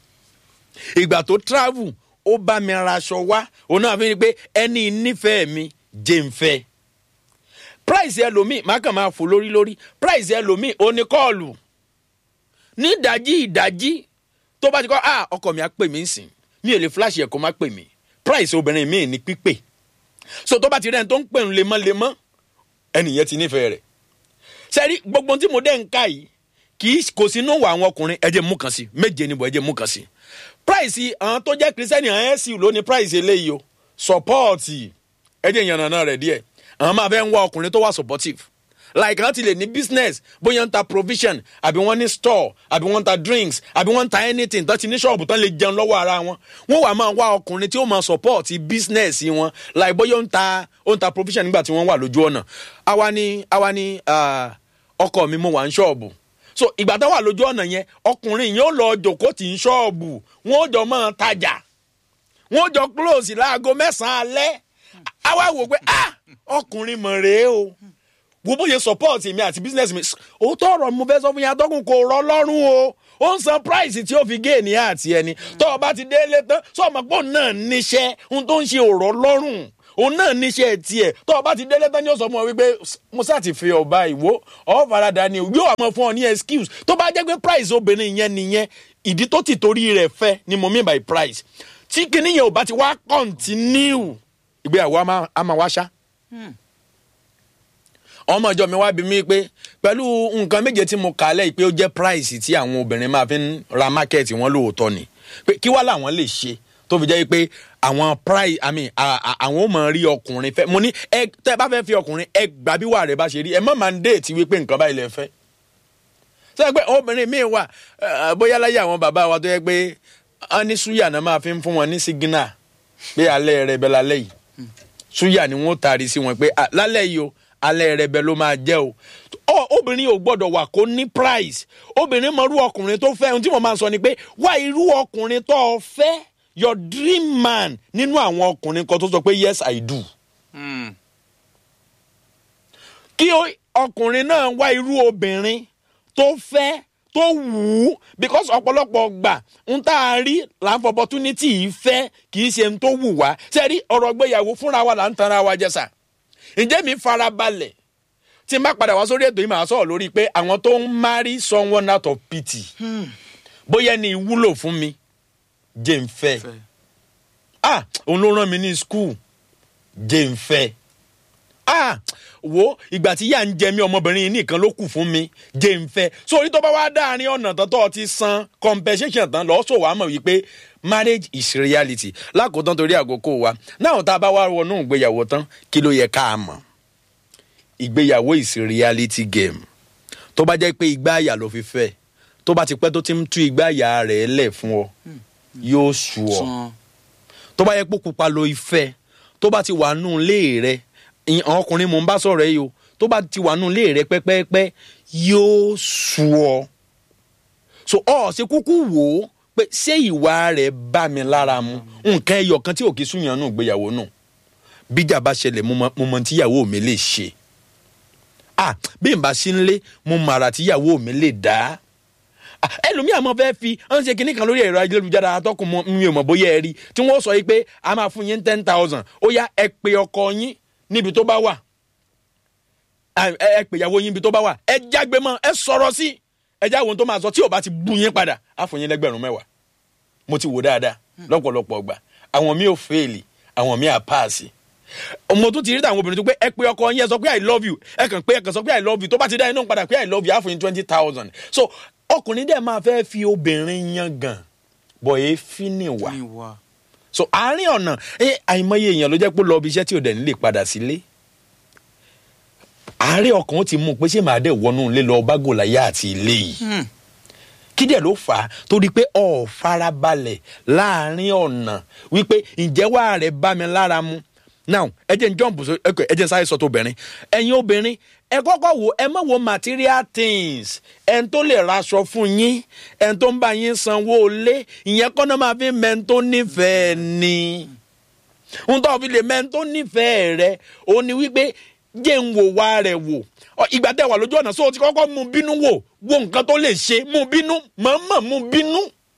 ìgbà tó travel ó bá mi raṣọ wá òun náà fi ń rí i pé ẹni ìnífẹ̀ẹ́ mi jẹ́ ń fẹ́ price ẹlòmíì má kàn máa fò lórí lórí price ẹlòmíì ó ní kọ́ọ̀lù ní ìdájí ìdájí tó bá ti kọ́ ah ọkọ mi á pè mí sìn mi ò lè flash ẹ̀ kó má pè mí price obìnrin mi ní pípè so tó bá ti rẹ́ni tó ń pè ń lemọ́lemọ́ ẹnìyẹn ti nífẹ̀ẹ́ rẹ̀ sẹ́rí gbogbo tí mo dẹ́ ń ká yìí kì í kò sí inú wa àwọn ọkùnrin ẹ jẹ́ mú kan sí méje níbo ẹ jẹ́ mú kan sí price àwọn tó jẹ́ kristiani àwọn ẹ̀sìn ló ní price eléyìí o support ẹ jẹ́ ìyànnà rẹ̀ díẹ̀ àwọn máa fẹ́ ń wá ọkùnrin tó wà supportive like wọ́n ti lè ní business bóyá ń ta provision àbí wọ́n ní store àbí wọ́n ń ta drinks àbí wọ́n ń ta anything tó ti ní ṣọ́ọ̀bù tán lè jẹun lọ́wọ́ ara wọn wọ́n wà máa wá ọkùnrin tí ó máa support business wọn like bóyá ó ń ta ó ń ta provision nígbà tí wọ́n wà lójú ọ̀nà àwa ni àwa ni ọkọ mi mo wà ń ṣọ́ọ̀bù so ìgbà tó wà lójú ọ̀nà yẹn ọkùnrin yẹn ó lọ jòkó tì ń ṣọ́ọ̀bù wọ́n ó jọ máa tajà wọ́n ó jọ close láago mẹ́sàn-án alẹ́ àwa wò pé ah ọkùnrin mọ̀ rèé o wo bóyá support mi àti business mi òótọ́ ọ̀rọ̀ mo fẹ́ sọ fún yín atọ́kùn kò rọ lọ́rùn o ó ń san price tí ó fi gé ènìyàn àti ẹni tó o bá ti délé tán sọ ma pọ̀ náà níṣẹ́ ohun tó ń ṣe òrọ̀ lọ́rùn òun náà níṣẹ́ tiẹ̀ tó o bá ti délé tán ni ó sọ fún ọ wípé mo sá ti fi ọba ìwó ọ farada ni yóò àmọ́ fún ọ ní excuse tó bá jẹ́ pé price obìnrin yẹn nìyẹn ìdí tó ti torí rẹ̀ fẹ́ ni mo mean by price tí kinní yẹn ò bá ti wá continue ìgbéyàwó á máa- á máa wá ṣá ọmọ ìjọ mi wá bí mi pé pẹ̀lú nǹkan méje tí mo kà á lẹ́yìn pé ó jẹ́ price tí àwọn obìnrin máa fi ń ra market wọn lóòótọ́ ni pé kí wá làwọn lè ṣe tó fi jẹ́ pé àwọn price i mean à- à- àwọn ò mọ̀ rí ọkùnrin fẹ́ mo ní ẹ tẹ́ ẹ bá fẹ́ fi ọkùnrin ẹ gbà bí wà rẹ̀ bá ṣe rí ẹ má máa ń déètì wípé nǹkan báyìí lẹ fẹ́ sọ pé obìnrin míì wà eh, bóyá láyé àwọn bàbá wa tó yẹ pé wọn ní súyà náà máa fi ń fún wọn ní sígínà pé alẹ́ rẹ̀ bẹ́ lálẹ́ yìí súyà ni wọ́n taari sí wọn pé "Ah, lálẹ́ yìí o alẹ́ rẹ̀ bẹ́ ló máa jẹ́ o Ọ, obìnrin ò gbọ́dọ̀ wà kó ní price obìnrin mọ irú ọkùnrin tó fẹ́ ohun tí mo máa ń sọ ni pé wá irú ọkùnrin tó o fẹ́ your dream man nínú àwọn ọkùnrin kan tó sọ pé yes i do Hmm. kí ó- ọkùnrin náà wá irú obìnrin tó fẹ́ tó wù ú because ọ̀pọ̀lọpọ̀ gbà ń tá a rí là ń fọ opportunity yìí fẹ́ kì í ṣe ń tó wù wá sẹ́rí ọ̀rọ̀ gbéyàwó fúnra wa là ń tanra wa jẹ sà ǹjẹ́ mi fara balẹ̀ tí n bá padà wá sórí ètò yìí màá sọ̀rọ̀ lórí pé àwọn tó ń marry someone out of pity bóyá ni ìwúlò fún mi jẹ́ ń fẹ́ Fẹ́. ah òun ló rán mi ní school jẹ́ ń fẹ́ ah wo ìgbà tí yà ń jẹ mí ọmọbìnrin yìí nìkan ló kù fún mi jẹ́ ń fẹ́ so orí tó bá wá dáàrin ọ̀nà tán tó ti san compensation tán lọ́ọ́ sọ wàá mọ̀ wípé marriage is reality lákòótán torí àkókò wa náà tá a bá wá wọnú ìgbéyàwó tán kí ló yẹ ká mọ̀ ìgbéyàwó is reality game tó bá jẹ́ pé igbá àyà ló fi fẹ́ tó bá ti pẹ́ tó ti ń tú igbá àyà rẹ̀ lẹ̀ fún ọ yóò sú ọ San. tó bá yẹ pé pupa lo ìfẹ́ tó bá ti wà nù lé rẹ ìyẹn àwọn ọkùnrin mò ń bá sọ̀rọ̀ yìí o tó bá ti wà nù lé rẹ pẹ́pẹ́pẹ́ yóò sú ọ so ọ ṣe kúkú wò ó pé ṣé ìwà rẹ̀ bá mi lára mu nǹkan ẹyọ kan tí ò kí súnyàn nù gbéyàwó nù bíjà bá ṣẹlẹ̀ mo mọ- mo mọ tíyàwó mi lè ṣe ah bí n bá sí nlé mo mọ àrà tíyàwó mi lè dá Ah, ẹlòmíà máa fẹ́ fi ọ́n ṣe kinní kan lórí ẹ̀rọ ayélujára atọ́kùn mọ mi ò mọ̀ bóyá ẹ rí tí wọ́n sọ yìí pé a máa fún yín ten thousand ó yá ẹ pè ọkọ yín níbi tó bá wà Ah, ẹ ẹ pè ìyàwó yín níbi tó bá wà ẹ jágbe mọ́ ẹ sọ̀rọ̀ sí ẹ já ohun tó máa sọ tí ò bá ti bú yín padà á fún yín lẹ́gbẹ̀rún mẹ́wàá mo ti wò dáadáa lọ́pọ̀lọpọ̀ ọgbà àwọn mi ò fèèlì àwọn mi à páàsì mo tún ti rí àwọn obìnrin tó pé ẹ pé ọkọ yín ẹ sọ pé i love you ẹ kàn pé ẹ kàn sọ pé i love you tó bá ti dá iná padà pé i love you á fún yín twenty thousand so ọkùnrin dẹ̀ máa fẹ́ fi obìnrin yan gan bọ̀ èéfín nìwà Ní wa. so àárín ọ̀nà ẹ àìmọye èèyàn ló jẹ́ pé ó lọ ibi iṣẹ́ tí ò dẹ̀ nílé padà sílé àárẹ̀ ọkàn ó ti mú un pé ṣé màá dẹ̀ wọnú ilé lọ bá gòláyà àti ilé yìí Hmm. kí dẹ̀ ló fà á torí pé ọ̀ farabalẹ̀ láàrin ọ̀nà wípé ǹjẹ́ wàá rẹ̀ bá mi lára mu now ẹ jẹ́ n jump so okay, ẹ jẹ́ n sáré sọ tó obìnrin ẹ̀yin obìnrin ẹ kọ́kọ́ wo ẹ má wo material things ẹn tó lè raṣọ fún yín ẹn tó ń bá yín sanwó lé ìyẹn kọ́ náà máa fi mẹ́n tó nífẹ̀ẹ́ ni ń tọ́ fi lè mẹ́n tó nífẹ̀ẹ́ rẹ ó ní wípé jẹ́ ń wò wá rẹ̀ wò Ọ, ìgbà tẹ́ wà lójú ọ̀nà sóò ti kọ́kọ́ mú bínú wò wo nǹkan tó lè ṣe mú bínú mọ̀ọ́mọ̀ mú bínú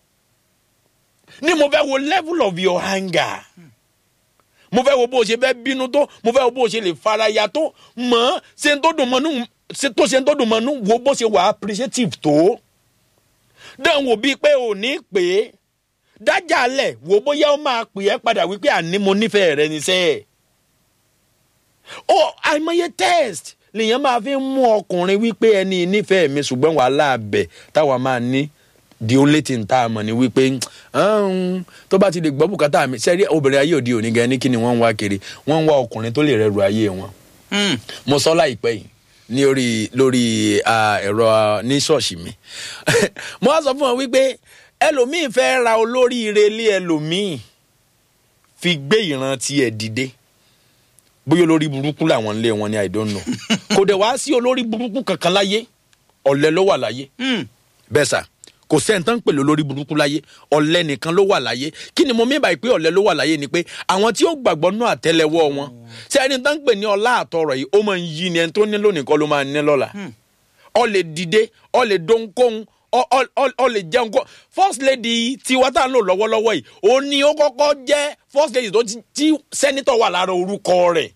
ni mo fẹ́ wo level of your anger mo fẹ́ wo bó o ṣe fẹ́ bínú tó mo fẹ́ wo bó o ṣe lè faraya tó mọ̀ ṣe ń tó dùn mọ́nú ṣe tó ṣe ń tó dùn mọ́nú wo bó ṣe wà appreciative tó dán wò bíi pé ò ní pè é dájà lẹ̀ wò bóyá ó máa pè é padà wípé àní mo nífẹ̀ẹ́ rẹ níṣẹ́ ẹ̀ ó àìmọye test lèèyàn máa fi ń mú ọkùnrin wípé ẹni nífẹ̀ẹ́ mi ṣùgbọ́n wàhálà abẹ táwa máa ní the only thing tá a mọ̀ ni wípé "Hmm, tó bá ti lè gbọ́ bùkátà mi sẹ́rí obìnrin ayé òde òní gan ní kí ni wọ́n ń wá kiri wọ́n ń wá ọkùnrin tó lè rẹrù ayé wọn Hmm. mo sọ láìpẹ́ yìí ní orí lórí ah, ẹ̀rọ ah, ní ṣọ́ọ̀ṣì mi mo wá sọ fún wọn wípé ẹlòmíì fẹ́ ra olóríire lé ẹlòmíì fi gbé ìran tiẹ̀ dìde bóyá olórí burúkú làwọn ń lé wọn ni i don't know kò dẹ̀ wá sí olórí burúkú kankan láyé ọ̀lẹ ló wà láyé Hmm. bẹ́ẹ̀ sà kò sẹ́ńtàn pèlè olórí burúkú láyé ọ̀lẹ nìkan ló wà láyé kí ni mo mí báyìí pé ọ̀lẹ ló wà láyé ni pé àwọn tí ó gbàgbọ́ nú àtẹ́lẹwọ́ wọn ṣé ẹni tán ń pè ní ọlá àtọrọ yìí ó máa ń yí ni ẹni tó ní lónìí kọ́ ló máa ní lọ́la ọ lè dìde ọ lè dónkóhun ọ- ọ- ọ- ọ lè jẹun kó first lady tiwa tá à ń lò lọ́wọ́lọ́wọ́ yìí ó ní ó kọ́kọ́ jẹ́ first lady tó ti tí sẹ́nitọ̀ wà lára orúkọ rẹ̀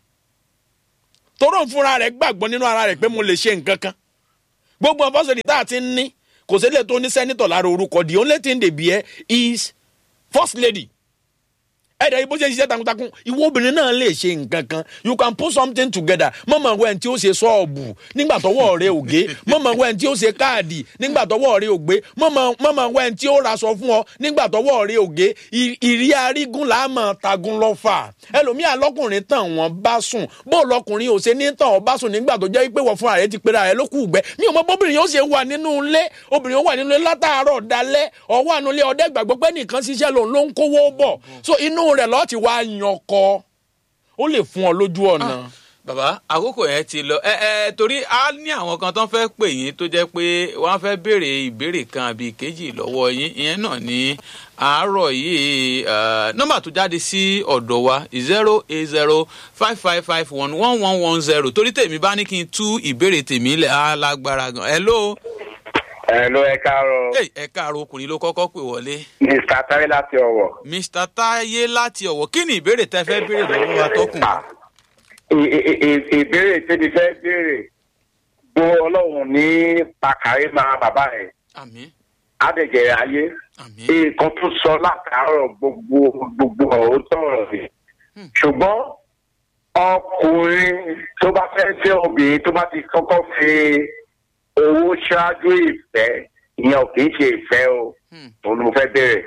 toró ń fúnra rẹ̀ gbàgbọ́ nínú ara rẹ̀ pé mo lè ṣe nǹkan kan gbogbo àwọn first lady tá a ti ń ní kò sí lè tó ní sẹ́nitọ̀ lára orúkọ the only thing they bear is first lady ẹ̀dá ibo ṣe ń ṣiṣẹ́ takuntakun ìwọ obìnrin náà lè ṣe nǹkan kan you can put something together mọ̀mọ́ wẹ́n tí ó ṣe sọ́ọ̀bù nígbà tọwọ́ rẹ ò gé mọ̀mọ́ wẹ́n tí ó ṣe káàdì nígbà tọwọ́ rẹ ò gbé mọ̀mọ́ wẹ́n tí ó raṣọ fún ọ nígbà tọwọ́ rẹ ò gé ì- ìrí arígún làámọ̀ tagun lọ́fà ẹlòmíà lọkùnrin tàn wọ́n bá sùn bó lọkùnrin ò ṣe ní tàn ọ́ bá sùn nígbà tó jẹ́ pé wọ́n fúnra rẹ ti pera rẹ ló kù gbẹ mi ò mọ bóbìnrin yóò ṣe wà nínú ilé obìnrin yóò wà nínú ilé látàárọ̀ dalẹ́ ọwọ́ àánú ilé ọdẹ gbàgbọ́ pé nìkan ṣiṣẹ́ lòun ló ń kówó bọ̀ so inú rẹ̀ lọ́ọ́ ti wá yan ọkọ ó lè fún ọ lójú ọ̀nà. bàbá àkókò yẹn ti lọ ẹ ẹ torí a ní àwọn kan tó ń fẹ́ pè yín tó jẹ́ pé wọ́n fẹ́ béèrè ìbéèrè kan àbí ìkejì lọ́wọ́ yín ìyẹn náà ní àárọ̀ yìí eh, nọ́mbà tó jáde sí ọ̀dọ̀ wa zero eight zero five five five one one one one zero torí tèmi bá ní kí n tú ìbéèrè tèmi lẹ̀ á lágbára gan hello Hello, ẹ káàárọ̀. Hey, ẹ káàárọ̀ ọkùnrin ló kọ́kọ́ pè wọlé Mr. Táyé láti Ọ̀wọ̀. mr taye láti ọ̀wọ̀ kí ni ìbéèrè tẹ́ fẹ́ béèrè lọ́wọ́ atọ́kùn Ah, ì- ì- ì- Ìbéèrè tí mi fẹ́ béèrè bó ọlọ́run ní pàkàrí máa bàbá ẹ̀ àmín Adẹ̀jẹ̀ ayé. àmín Nǹkan tó sọ látàárọ̀ gbogbo gbogbo ọ̀rọ̀ tọ̀rọ̀ rẹ̀. Ṣùgbọ́n ọkùnrin tó bá fẹ́ fẹ́ obìnrin tó bá ti kọ́kọ́ fi owó ṣáájú ìfẹ́ ìyẹn ò kì í ṣe ìfẹ́ o. Hmm. Òun ni mo fẹ́ béèrè.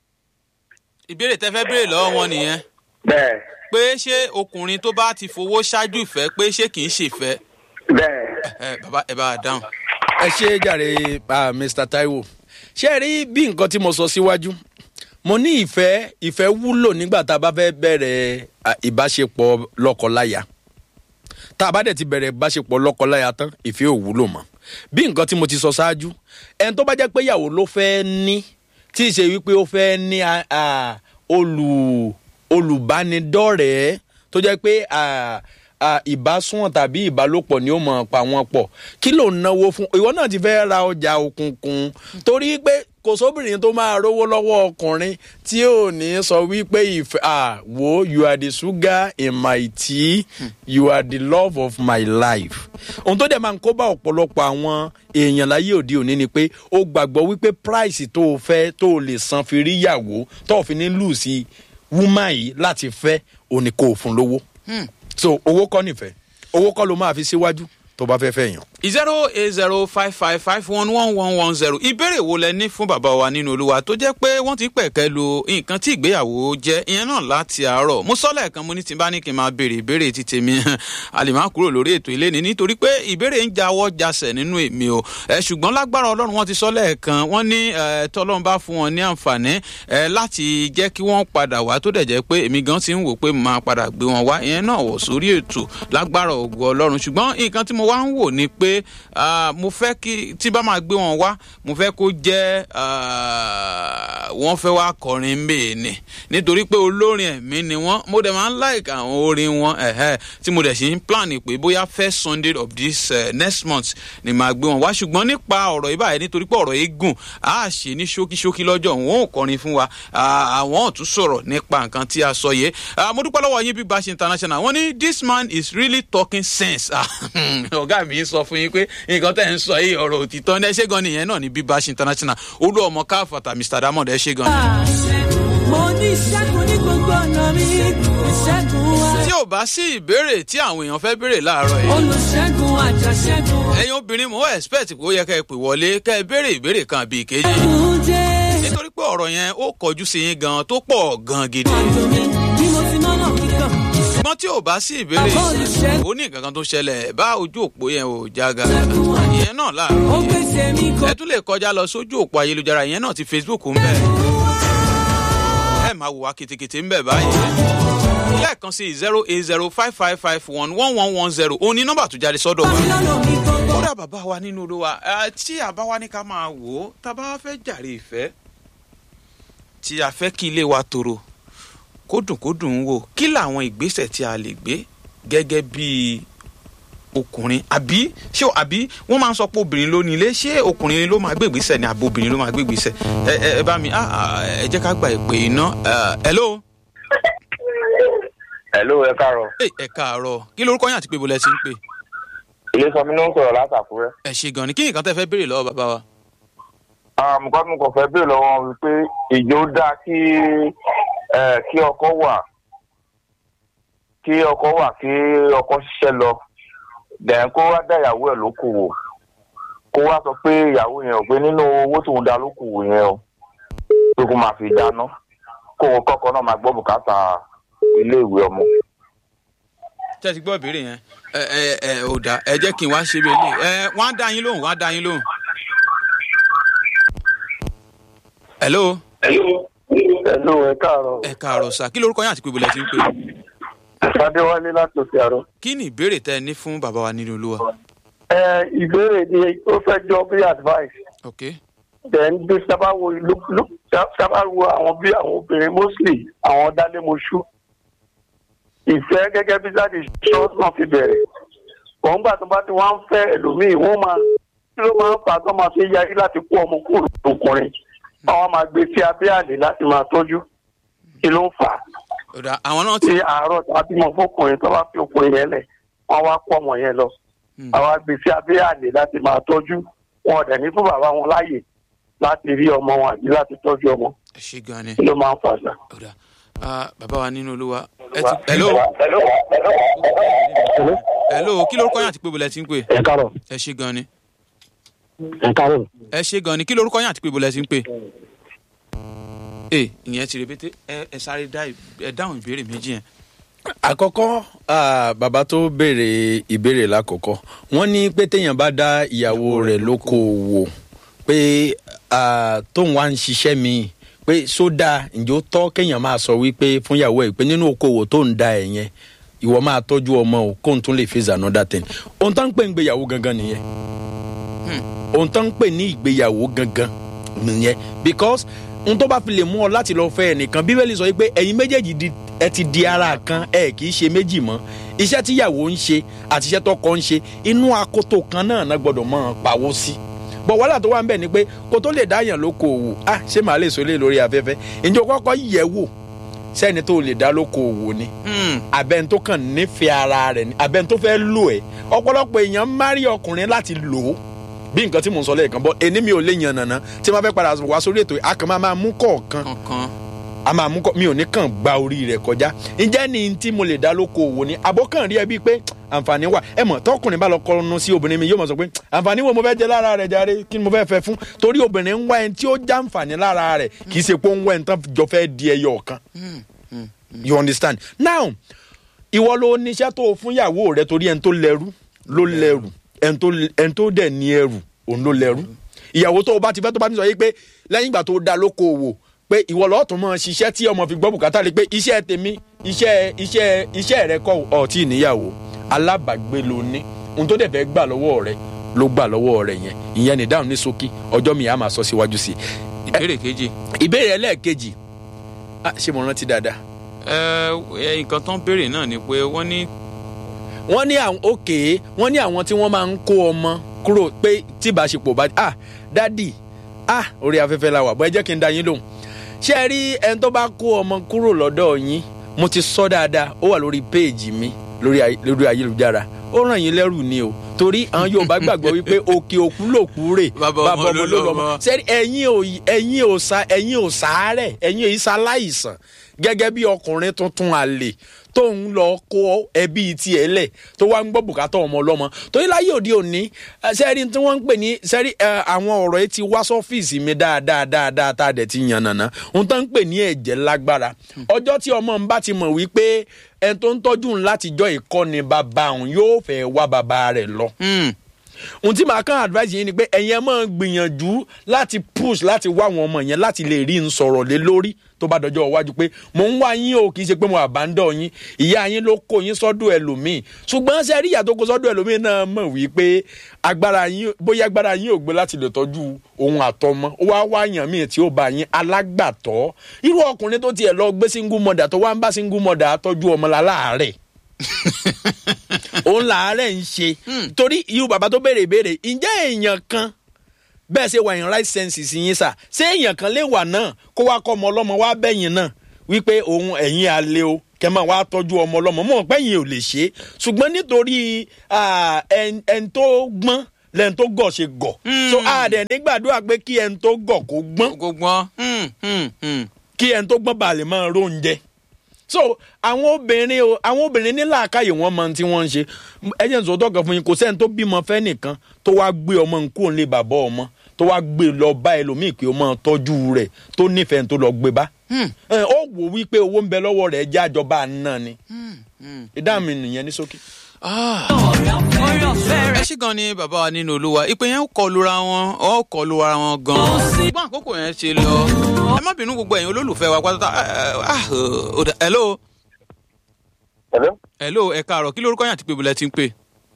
ìbéèrè tẹ́ fẹ́ béèrè lọ́wọ́ wọn nìyẹn Bẹ́ẹ̀ pé ṣé ọkùnrin tó bá ti fowó ṣáájú ìfẹ́ pé ṣé kì í ṣèfẹ́ bẹ́ẹ̀. ẹ bàbá ẹ bá a dáhùn. ẹ ṣe é jàre ah, mr taiwo ṣé ẹ rí bí nǹkan tí mo sọ síwájú mo ní ìfẹ́ ìfẹ́ wúlò nígbà tá a bá fẹ́ bẹ̀rẹ̀ ah, ìbáṣepọ̀ lọ́kọláya tá a bá dẹ̀ ti bẹ̀rẹ̀ ìbáṣepọ̀ lọ́kọláya tán ìfẹ́ ò wúlò mọ́ bí nǹkan tí mo ti sọ ṣáájú ẹni tó bá jẹ́ pé ìyàwó ló fẹ́ ní tí ì ṣe wípé ó fẹ́ ní ah, ah, olù olùbánidọ́rẹ̀ẹ́ tó jẹ́ pé ah, ah, ìbásùn tàbí ìbálòpọ̀ ni ó mọ̀ pa wọ́n pọ̀ kí ló ń náwó fún ìwọ náà ti fẹ́ ra ọjà òkùnkùn torí pé kò sóbìnrin tó máa rówó lọ́wọ́ ọkùnrin tí ò ní sọ wípé ìfẹ́ ah wo you are the sugar in my tea you are the love of my life ohun tó dẹ̀ máa ń kó bá ọ̀pọ̀lọpọ̀ àwọn èèyàn láyé òde òní ni pé ó gbàgbọ́ wípé price tó o fẹ́ tó o lè san fi rí ìyàwó tó o fi ní lù sí woman yìí láti fẹ́ òní kò fún lówó so owó kọ́ nífẹ̀ẹ́ owó kọ́ ló máa fi síwájú tó bá fẹ́ fẹ́ yàn. zero eight zero five five five one one one one zero ìbéèrè wo lẹ ní fún bàbá wa nínú olúwa tó jẹ́ pé wọ́n ti pẹ̀kẹ́ lu nǹkan tí ìgbéyàwó jẹ́ ìyẹn náà láti àárọ̀ mo sọ lẹ́ẹ̀kan mo ní tí n bá ní kí n máa béèrè ìbéèrè ti tèmi a lè má kúrò lórí ètò ilé ni nítorí pé ìbéèrè ń jáwọ́ jasẹ̀ nínú èmi o ẹ ṣùgbọ́n lágbára ọlọ́run wọ́n ti sọ lẹ́ẹ̀kan wọ́n ní ẹ tọ́lọ́run bá fún wọn ní àǹfààní ẹ láti jẹ́ kí wọ́n padà wá tó dẹ̀ jẹ́ pé èmi gan ti ń wò pé màá padà gbé wọn wá ìyẹn náà wọ̀ sórí ètò lágbára ògo ọlọ́run ṣùgbọ́n nǹkan tí mo wá ń wò ni pé ah, mo fẹ́ kí tí bá máa gbé wọn wá mo fẹ́ kó jẹ́ ah, wọ́n fẹ́ wá kọrin mbèé ni nítorí pé olórin ẹ̀mí ni wọ́n mo dẹ̀ máa ń like àwọn orin wọn ẹ̀hẹ́ tí mo dẹ̀ sì ń plan pé bóyá first sunday of this uh, next month ni màá gbé wọn wá ṣùgbọ́n nípa ọ̀rọ̀ yìí báyìí nítorí pé ọ̀rọ̀ yìí gùn á ṣe ní ṣókíṣókí lọ́jọ́ wọn ò kọrin fún wa ah, àwọn ò tún sọ̀rọ̀ nípa nǹkan tí a sọ yìí Ah, mo dúpẹ́ lọ́wọ́ yín bí Bash international wọ́n ní this man is really talking sense Ah, ọ̀gá mi sọ fún yín pé nǹkan tẹ̀ ń sọ yìí ọ̀rọ̀ òtítọ́ ní ẹ ṣé gan nìyẹn náà ní bí Bash international olú ọmọ káfàtà Mr Diamond ẹ ṣé gan ni. mo ní ìṣẹ́gun ní gbogbo ọ̀nà mi ìṣẹ́gun wa tí ò bá sí ìbéèrè tí àwọn èèyàn fẹ́ béèrè láàárọ̀ yìí olùṣègùn àjàṣẹ́gun ẹ̀yin obìnrin mo expect pé ó yẹ ká ẹ pè wọlé ká ẹ béèrè ìbéèrè kan àbí ìkejì ẹ̀gùn jẹ́ nítorí pé ọ̀rọ̀ yẹn ó kọjú sí yín gan tó pọ̀ gan gidi àjò mi bí mo ti mọ́nà kíkọ́ ṣùgbọ́n tí ò bá sí ìbéèrè Bàbá olùṣègùn. ó ní nǹkan kan tó ṣẹlẹ̀ bá ojú òpó yẹn ò jága ìyẹn náà ó láàárọ̀ yìí pèsè mi kò ẹ tún lè kọjá lọ sójú òpó ayélujára ìyẹn náà ti Facebook ń bẹ ẹ máa wò wá kìtìkìtì ń bẹ báyìí lẹ́ẹ̀kan sí zero eight zero five five five one one one one zero òun ni nọ́mbà tó jáde sọ́dọ̀ wa lọ́nà mi gbogbo kódà bàbá wa nínú olúwa ẹ, tí àbá wa ní ká máa wò ó tá a bá fẹ́ jàre ìfẹ́ tí a fẹ́ kí ilé wa tòrò kó dùn kó dùn ún wò kí làwọn ìgbésẹ̀ tí a lè gbé gẹ́gẹ́ bí ọkùnrin àbí ṣé àbí wọ́n máa ń sọ pé obìnrin ló ní ilé ṣé ọkùnrin ló máa gbé ìgbésẹ̀ ni àbí obìnrin ló máa gbé ìgbésẹ̀ ẹ ẹ ẹ bá mi ah, ah, ẹ jẹ́ ká gba ìpè iná hello hello ẹ káàárọ̀ ẹ ẹ káàárọ̀ kí lorúkọ yín àti pé bọ́lá ẹ ti ń pè ilé sọmi ló ń sọ̀rọ̀ látàkúrẹ́. ẹ ṣe gan ni kí nǹkan tẹ́ fẹ́ béèrè lọ́wọ́ bàbá wa. nǹkan tí mo kàn fẹ́ béèrè lọ́wọ́ wọn wípé ìjó dáa kí ẹ, kí ọkọ wà kí ọkọ wà kí ọkọ ṣiṣẹ́ lọ dẹ̀n kó wá dá ìyàwó ẹ̀ lókòwò kó wá sọ pé ìyàwó yẹn ò pé nínú owó tóun dá lókòwò yẹn o pé kó máa fi dáná kó o kọ́kọ́ náà máa gbọ́ bùkátà iléèwé ọmọ. tẹ́ ẹ ti gbọ́ ìbéèrè yẹn ẹ ẹ ẹ ò dá ẹ jẹ́ kí n wá ṣe bẹ́ẹ̀ ẹ wọ́n á dá yín lóhùn wọ́n á dá yín lóhùn. hello hello ẹ káàárọ̀ ẹ káàárọ̀ sà kí lorúkọ yín àti pé bọ́lá ẹ ti ń pè adéwálé láti òkè àrọ. kí ni ìbéèrè tẹ́ ẹ ní fún bàbá wa nínú olúwa. ẹ ìbéèrè ni ó fẹ́ jọ bí advice ok then bí sábà wo ìlú lú- sá- sábà wo àwọn bí àwọn obìnrin mostly àwọn dálémoṣú ìfẹ́ gẹ́gẹ́ bí sáde ṣọ́ọ̀tì náà fi bẹ̀rẹ̀ òun gbà tó bá ti wá ń fẹ́ ẹlòmíì wọ́n máa kí ló máa ń fà tó máa fi yarí láti kó ọmọ kúrò lókùnrin àwọn máa gbé sí abẹ́ àlè láti máa tọ́jú kí ló ń fà á ò dá àwọn náà ti tí àárọ̀ tàbí mọ̀ fọkùnrin tó bá fi ọkùnrin yẹn lẹ̀ wọ́n wá pọ̀ ọmọ yẹn lọ Hmm. àwọn agbèsè abẹ́ àlè láti máa tọ́jú wọn ò dẹ̀ ní fún bàbá wọn láàyè láti rí ọmọ wọn àbí láti tọ́jú ọmọ ẹ ṣe gan ni kí ló máa ń fà sá. ò dá Ah, bàbá wa nínú olúwa ẹ ti hello hello kí lorúkọ yín àti pé bọ́lá ẹ ti ń pè ẹ káàárọ̀ ẹ ṣe gan ni ẹ káàárọ̀ ẹ ṣe gan ni kí lorúkọ yín àti pé bọ́lá ẹ ti ń pè. ẹ ìyẹn ti rèbété ẹ ẹ sáré dá ì- ẹ dáhùn ìbéèrè méjì yẹn. àkọ́kọ́ ah, bàbá tó béèrè ìbéèrè lákọ̀ọ́kọ́ wọ́n ní pé téèyàn bá dá ìyàwó rẹ̀ lókoòwò pé ah, tóun wá ń ṣiṣẹ́ míì pé sódà ǹjẹ́ ó tọ́ kéèyàn máa sọ wípé fún ìyàwó ẹ̀ pé nínú okòwò tó ń da ẹ̀ yẹn ìwọ máa tọ́jú ọmọ o kóun tún lè face another thing ohun tó ń pè ń gbéyàwó gangan nìyẹn ohun tó ń pè ní ìgbéyàwó gangan nìyẹn because ohun tó bá fi lè mú ọ láti lọ fẹ́ ẹnìkan bíbélì sọ pé ẹ̀yin méjèèjì di- ẹ ti di ara kan ẹ kì í ṣe méjì mọ́ iṣẹ́ tíyàwó ń ṣe àti iṣẹ́ tọkọ ń ṣe inú akoto kan náà náà gbọ́dọ̀ máa pawó sí bọ̀ wàhálà tó wà ń bẹ̀ ni pé kó tó lè dáyàn lókoòwò ah ṣé màá lè sọ lé lórí afẹ́fẹ́ ǹjẹ́ o kọ́kọ́ yẹ̀ wò sẹ́ni tó lè dá lókoòwò ni Hmm, abẹ́ni tó kàn nífẹ̀ẹ́ ara rẹ̀ ni abẹ́ni tó fẹ́ lò ẹ́ ọ̀pọ̀lọpọ̀ èèyàn márí ọkùnrin láti lò ó bí nǹkan tí mò ń sọ lẹ́ẹ̀kan bọ́ ẹni mi ò lè yan nàná tí wọ́n fẹ́ padà wá sórí ètò yìí, a kàn máa máa mú kọ̀ọ̀kan kankan a máa mú kọ́ mi ò ní kàn gba orí rẹ̀ kọjá ǹjẹ́ ni tí mo lè dá lóko òwò ni àbọ̀kàn rí ẹ bíi pé àǹfààní wà ẹ mọ̀ tọkùnrin bá lọ kọnu sí obìnrin mi yóò mọ̀ sọ pé àǹfààní wo mo fẹ́ jẹ lára rẹ̀ jàre kí ni mo fẹ́ fẹ́ fún torí obìnrin ń wá ẹni tí ó já àǹfààní lára rẹ̀ kì í ṣe pé ó ń wá ẹni tán jọ fẹ́ di ẹyọ ọ̀kan you understand now ìwọ ló níṣẹ́ tó o fún ìyàwó rẹ torí ẹni tó lẹ́rú ló lẹ́rù ẹni tó ẹni tó dẹ̀ ní ẹrù òun ló lẹ́rù ìyàwó tó o bá ti fẹ́ tó bá ti sọ yìí pé lẹ́yìn ìgbà tó o dá lóko òwò pé ìwọ lọ́ọ́ tún mọ ṣiṣẹ́ tí ọmọ fi gbọ́ bùkátà rí pé iṣẹ́ tèmi iṣẹ́ iṣẹ́ iṣẹ́ rẹ kọ́ ọ̀tí ìníyàwó alábàgbé ló ní ohun tó dẹ̀ fẹ́ gbà lọ́wọ́ rẹ ló gbà lọ́wọ́ rẹ yẹn ìyẹn ní dáhùn ní ṣókí ọjọ́ mi á máa sọ síwájú sí i ìbéèrè kejì ìbéèrè ẹlẹ́ẹ̀kejì ah, ṣé mo rántí dáadáa ẹ ẹ nǹkan tó ń béèrè náà ni pé wọ́n ní wọ́n ní àwọn òkè wọ́n ní àwọn tí wọ́n máa ń kó ọmọ kúrò pé tí ìbáṣepọ̀ bá ah dádì ah orí afẹ́fẹ́ la wà bọ́ ẹ jẹ́ kí n da yín lóhùn ṣé ẹ rí ẹni tó bá kó ọmọ kúrò lọ́dọ̀ yín mo ti sọ dáadáa ó wà lórí péèjì mi lórí ay- lórí ayélujára ó ràn yín lẹ́rù ni o torí àwọn Yorùbá gbàgbọ́ wípé òkè òkú lòkú rè Bàbá ọmọ ló lọ́mọ. sẹ́rí ẹ̀yin ò ẹ̀yin ò sa ẹ̀yin ò sàárẹ̀ ẹ̀yin ò isa láìsàn gẹ́gẹ́ bí ọkùnrin tuntun àlè tó ń lọ kó ẹbí tiẹ̀ lẹ̀ tó wá ń gbọ́ bùkátà ọmọ ọlọ́mọ torí láyé òde òní ẹ, sẹ́rí tí wọ́n ń pè ní sẹ́rí ẹ, àwọn ọ̀rọ̀ yìí ti wá sọ́fíìsì mi dáadáa dáadáa tá a dẹ̀ ti yàn nàná ohun tó ń pè ní ẹ̀jẹ̀ lágbára ọjọ́ tí ọmọ ń bá ti mọ̀ wípé ẹni tó ń tọ́jú ń látijọ́ ìkọ́ni bàbá òun yóò fẹ́ wá bàbá rẹ̀ lọ hmm, ohun tí màá kàn advice yín ni pé ẹ̀yin ẹ̀ máa gbìyànjú láti push láti wá àwọn ọmọ yẹn láti lè rí n sọ̀rọ̀ lé lórí tó bá dọjọ́ iwájú pé mò ń wá yín o kì í ṣe pé mo àbándọ̀ yín ìyá yín ló kó yín sọ́dọ̀ ẹlòmíì ṣùgbọ́n ṣe rí ìyá tó kó sọ́dọ̀ ẹlòmíì náà mọ̀ wípé agbára yín bóyá agbára yín ò gbé láti lè tọ́jú ohun àtọmọ ó wá wá yàn míì tí ó bá yín alágbàtọ́ irú ọkùnrin tó tiẹ̀ lọ gbé single mother tó wá ń bá single mother tọ́jú ọmọ láàárẹ̀ òun làárẹ̀ ń ṣe torí irú bàbá tó béèrè ìbéèrè ǹjẹ́ èèyàn kan bẹ́ẹ̀ ṣe wà in right senses yín sà ṣé èèyàn kan lè wà náà kó wá kọ́ ọmọ ọlọ́mọ wá bẹ́yìn náà wípé òun ẹ̀yìn alẹ́ o kẹ́ máa wá tọ́jú ọmọ ọlọ́mọ mọ̀ pẹ́yìn ò lè ṣe é ṣùgbọ́n nítorí ah, ẹn ẹn tó gbọ́n lẹ́n tó gọ̀ ṣe gọ̀ so àdẹ̀ nígbàdúrà pé kí ẹn tó gọ̀ kó gbọ́n gbọ́n hmm, hmm, hmm. kí ẹni tó gbọ́n balẹ̀ máa róúnjẹ. so àwọn obìnrin o àwọn obìnrin ní làákàyè wọn mọ ohun tí wọ́n ń ṣe ẹ jẹ́ nsọ tọkàn fún yín kò sẹ́ni tó bímọ fẹ́ nìkan tó wá gbé ọmọ nkú òun lé bàbá ọmọ tó wá gbé lọ bá ẹlòmíì pé ó máa tọ́jú rẹ̀ tó nífẹ̀ẹ́ tó lọ gbé bá. ẹ, ó wò wípé owó ń bẹ lọ́wọ́ rẹ̀ jẹ́ àjọba náà ni ìdáhùn mi nìyẹn ní ṣókí. Ah. orí ọ̀fẹ́ ẹ rẹ̀ ṣì gan ni bàbá wa nínú olúwa ìpè yẹn ó kọlura wọn ó kọlura wọn gan ṣùgbọ́n àkókò yẹn ṣe lọ ẹ má bínú gbogbo ẹ̀yin olólùfẹ́ wa pátá ah, ó dà- hello Hello? hello ẹ káàárọ̀ kí lórúkọ yẹn àti pé ibùdó ti ń pè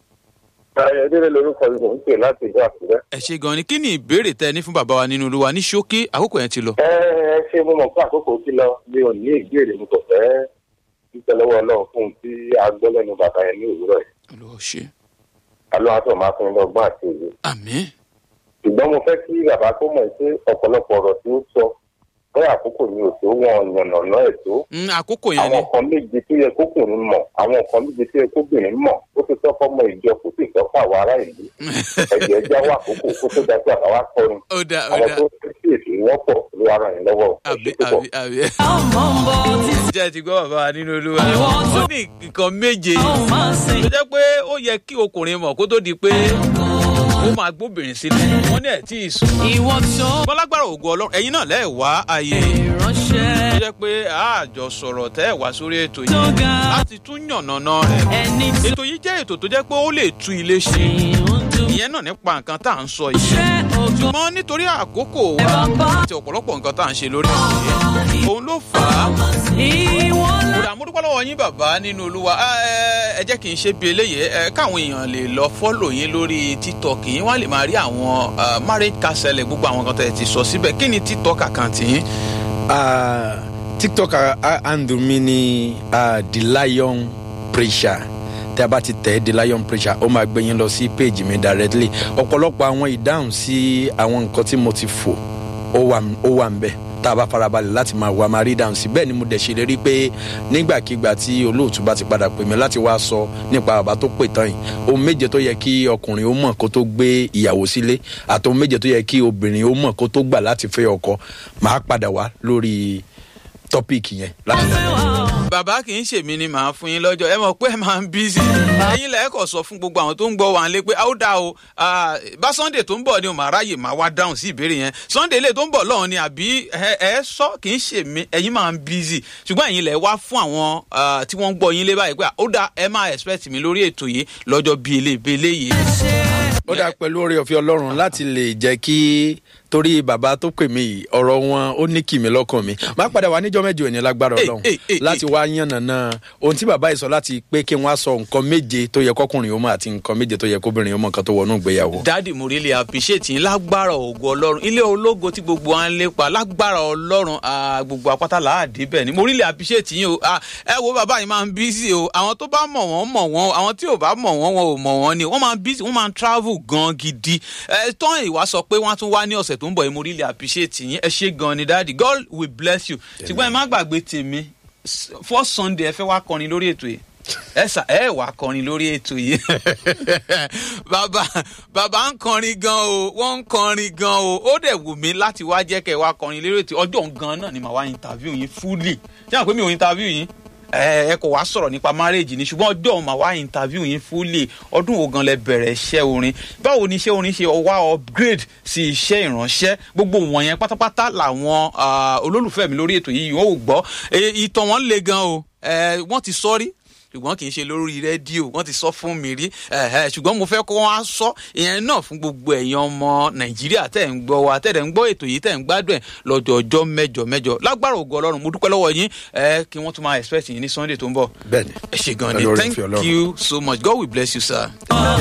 Ayọ̀délé lorúkọ mi mò ń pè láti ìlú Àkúrẹ́. ẹ ṣe gan ni kí ni ìbéèrè tẹ ẹ ní fún bàbá wa nínú olúwa ní ṣókí àkókò yẹn ti lọ. Ẹ ẹ ṣe mo mọ̀ pé àkókò ti lọ mi ò ní ìbéèrè mo kò fẹ́ dúpẹ́ lọ́wọ́ Ọlọ́run fún un tí a gbọ́ lẹ́nu bàbá yẹn ní òwúrọ̀ yìí. olùwà ṣe Àlọ́ àtọ̀ máa fún un lọ́gbọ́n àti òye. àmín Ṣùgbọ́n mo fẹ́ kí bàbá tó mọ̀ pé ọ̀pọ̀lọpọ̀ ọ̀rọ̀ tí ó sọ bẹ́ẹ̀ àkókò ni òtó wọn yànnàná ẹ̀ tó. Mm, àkókò yẹn ni Àwọn kan méje tó yẹ kókùnrin mọ̀, àwọn kan méje tó yẹ kóbìnrin mọ̀, ó ti tọ́ fọ́mọ ìjọ kó sì tọ́ fáwọn ará ìlú. Ẹ̀jẹ̀ ẹja wà àkókò kó tó dájú àbáwá kọrin. ó dá ó Àwọn dá tó fi èsì wọ́pọ̀ ló wà ràn yín lọ́wọ́. Ẹ àbí ṣé púpọ̀. àbí àbí. ọmọ ń bọ̀ títí jẹ́ ti gbọ́ bàbá wa nínú olúwa Ìwọ tó- ó ní nǹkan méje ó máa ń sìn. tó jẹ́ pé ó yẹ kí ọkùnrin mọ̀ kó tó di pé ó máa gbóbìnrin sílẹ̀ wọ́n ní ẹ̀ tí ì sùn. ìwọ tó bọ́lágbára ògo ọlọ́run ẹ̀yin náà lẹ́ẹ̀ wá ayé ìránṣẹ́ tó jẹ́ pé àjọ sọ̀rọ̀ tẹ́ ẹ̀ wá sórí ètò tó yìí ga láti tún yànnàná rẹ̀. ẹni tí ètò yìí jẹ́ ètò tó jẹ́ pé ó lè tú ilé ṣe ń dùn ìyẹn náà nípa nǹkan tá à ń sọ yìí. ṣé ògo ṣùgbọ́n nítorí àkókò wa bàbá àti ọ̀pọ̀lọpọ̀ nǹkan tá à ń ṣe lórí ètò yìí òun ló fà á ìwọ lọ kódà mo dúpẹ́ lọ́wọ́ yín bàbá nínú olúwa ẹ ẹ jẹ́ kí n ṣe bí eléyìí ẹ káwọn èèyàn lè lọ fọ́lò yín lórí tiktok yín wọ́n á lè máa rí àwọn ah, marriage counseling gbogbo àwọn nǹkan tẹ̀ ti sọ síbẹ̀ kí ni tiktok àkáǹtì yín. Ah, tiktok ah, ah, handle mi ni ah, the lion preacher tí a bá ti tẹ̀ the lion preacher ó máa gbé yín lọ sí page mi directly ọ̀pọ̀lọpọ̀ àwọn ìdáhùn sí àwọn nǹkan tí mo ti fò ó wà ó wà ń bẹ̀ tá a bá farabalẹ̀ láti máa wá máa rí ìdáhùn sí bẹ́ẹ̀ ni mo dẹ̀ ṣèlérí pé nígbàkigbà tí olóòtú bá ti padà pè mí láti wá sọ nípa bàbá tó pè tán yìí ohun méje tó yẹ kí ọkùnrin ó mọ̀ kó tó gbé ìyàwó sílé àti ohun méje tó yẹ kí obìnrin ó mọ̀ kó tó gbà láti fẹ́ ọkọ máa padà wá lórí tọ́píìkì yẹn láti bàbá kì í ṣèmi ni màá fún yín lọ́jọ́ ẹ mọ̀ pé ẹ máa ń bízì ẹ̀yin lẹ́ẹ̀kọ̀ sọ fún gbogbo àwọn tó ń gbọ́ wa lé pé ó dá o ah, bá sunday tó ń bọ̀ ni o màá ráyè máa wá dáhùn sí ìbéèrè yẹn sunday lè tó ń bọ̀ lọ́hùn ni àbí ẹ ẹ sọ kì í ṣèmi ẹ̀yin máa ń bízì ṣùgbọ́n ẹ̀yin lẹ́ wá fún àwọn ah, tí wọ́n ń gbọ́ yín lé báyìí pé ó dá ẹ máa expect mi lórí ètò yìí lọ́jọ́ bíi eléyìí yìí. ó dáa pẹ̀lú oore ọ̀fẹ́ ọlọ́run láti lè jẹ́ kí torí bàbá tó pè mí yìí ọ̀rọ̀ wọn ó ní kì mí lọ́kàn mi má padà wá níjọ́ mẹ́jọ ní lágbára Hey, ọlọ́run hey, hey, láti wá yànnàná ohun tí bàbá yìí sọ láti pé kí wọ́n á sọ nǹkan méje tó yẹ kọkùnrin ó mọ̀ àti nǹkan méje tó yẹ kóbìnrin ó mọ̀ nǹkan tó wọnú ìgbéyàwó. dáàdì mo really appreciate yín lágbára ògo ọlọ́run ilé ológo tí gbogbo wa ń lépa lágbára ọlọ́run ah, gbogbo apáta láàdé bẹ́ẹ̀ ni mo really appreciate yín o Ah, ẹ wo bàbá yìí máa ń busy o àwọn tó bá mọ̀ wọ́n mọ̀ wọ́n àwọn tí ò bá mọ̀ wọ́n wọn ò mọ̀ wọ́n ni wọ́n máa ń busy wọ́n máa ń travel gan gidi ẹ tán ìwà sọ pé wọ́n á tún wá ní ọ̀sẹ̀ tó ń bọ̀ yìí mo really appreciate yín ẹ ṣe gan ni dáàdì God will bless you ṣùgbọ́n ẹ má gbàgbé tèmi S- first Sunday ẹ fẹ́ wá kọrin lórí ètò yìí ẹ sà ẹ wà kọrin lórí ètò yìí bàbá bàbá ń kọrin gan o wọ́n ń kọrin gan o ó dẹ̀ wù mí láti wá jẹ́ kẹ́ ẹ wá kọrin lórí ètò ọjọ́ gan náà ni màá wá interview yín fully ṣé àwọn pé mi ò interview yín ẹ ẹ kò wá sọ̀rọ̀ nípa marriage ni ṣùgbọ́n ọjọ́ òun màá wá interview yín fully ọdún wo gan lẹ bẹ̀rẹ̀ iṣẹ́ orin báwo ni iṣẹ́ orin ṣe wá upgrade sí iṣẹ́ ìránṣẹ́ gbogbo wọ̀nyẹn pátápátá làwọn ah, olólùfẹ́ mi lórí ètò yìí yóò gbọ́ Eh, ìtàn wọn le gan o Eh, wọ́n ti sọ rí ṣùgbọ́n kì í ṣe lórí rédíò wọ́n ti sọ fún mi rí ẹ̀hẹ́, ṣùgbọ́n mo fẹ́ kó wọ́n á sọ ìyẹn náà fún gbogbo ẹ̀yin ọmọ nàìjíríà tẹ̀ ń gbọ́ wa tẹ̀ ń gbọ́ ètò yìí tẹ̀ ń gbádùn ẹ̀ lọ́jọ́ ọjọ́ mẹ́jọ mẹ́jọ lágbára ògo ọlọ́run mo dúpẹ́ lọ́wọ́ yín ẹ kí wọ́n tún máa expect yín ní sunday tó ń bọ̀ bẹ́ẹ̀ni ẹ ṣe gan ni Pẹ̀lú oore thank ọ̀fẹ́ Ọlọ́run. you so much god will bless you sir.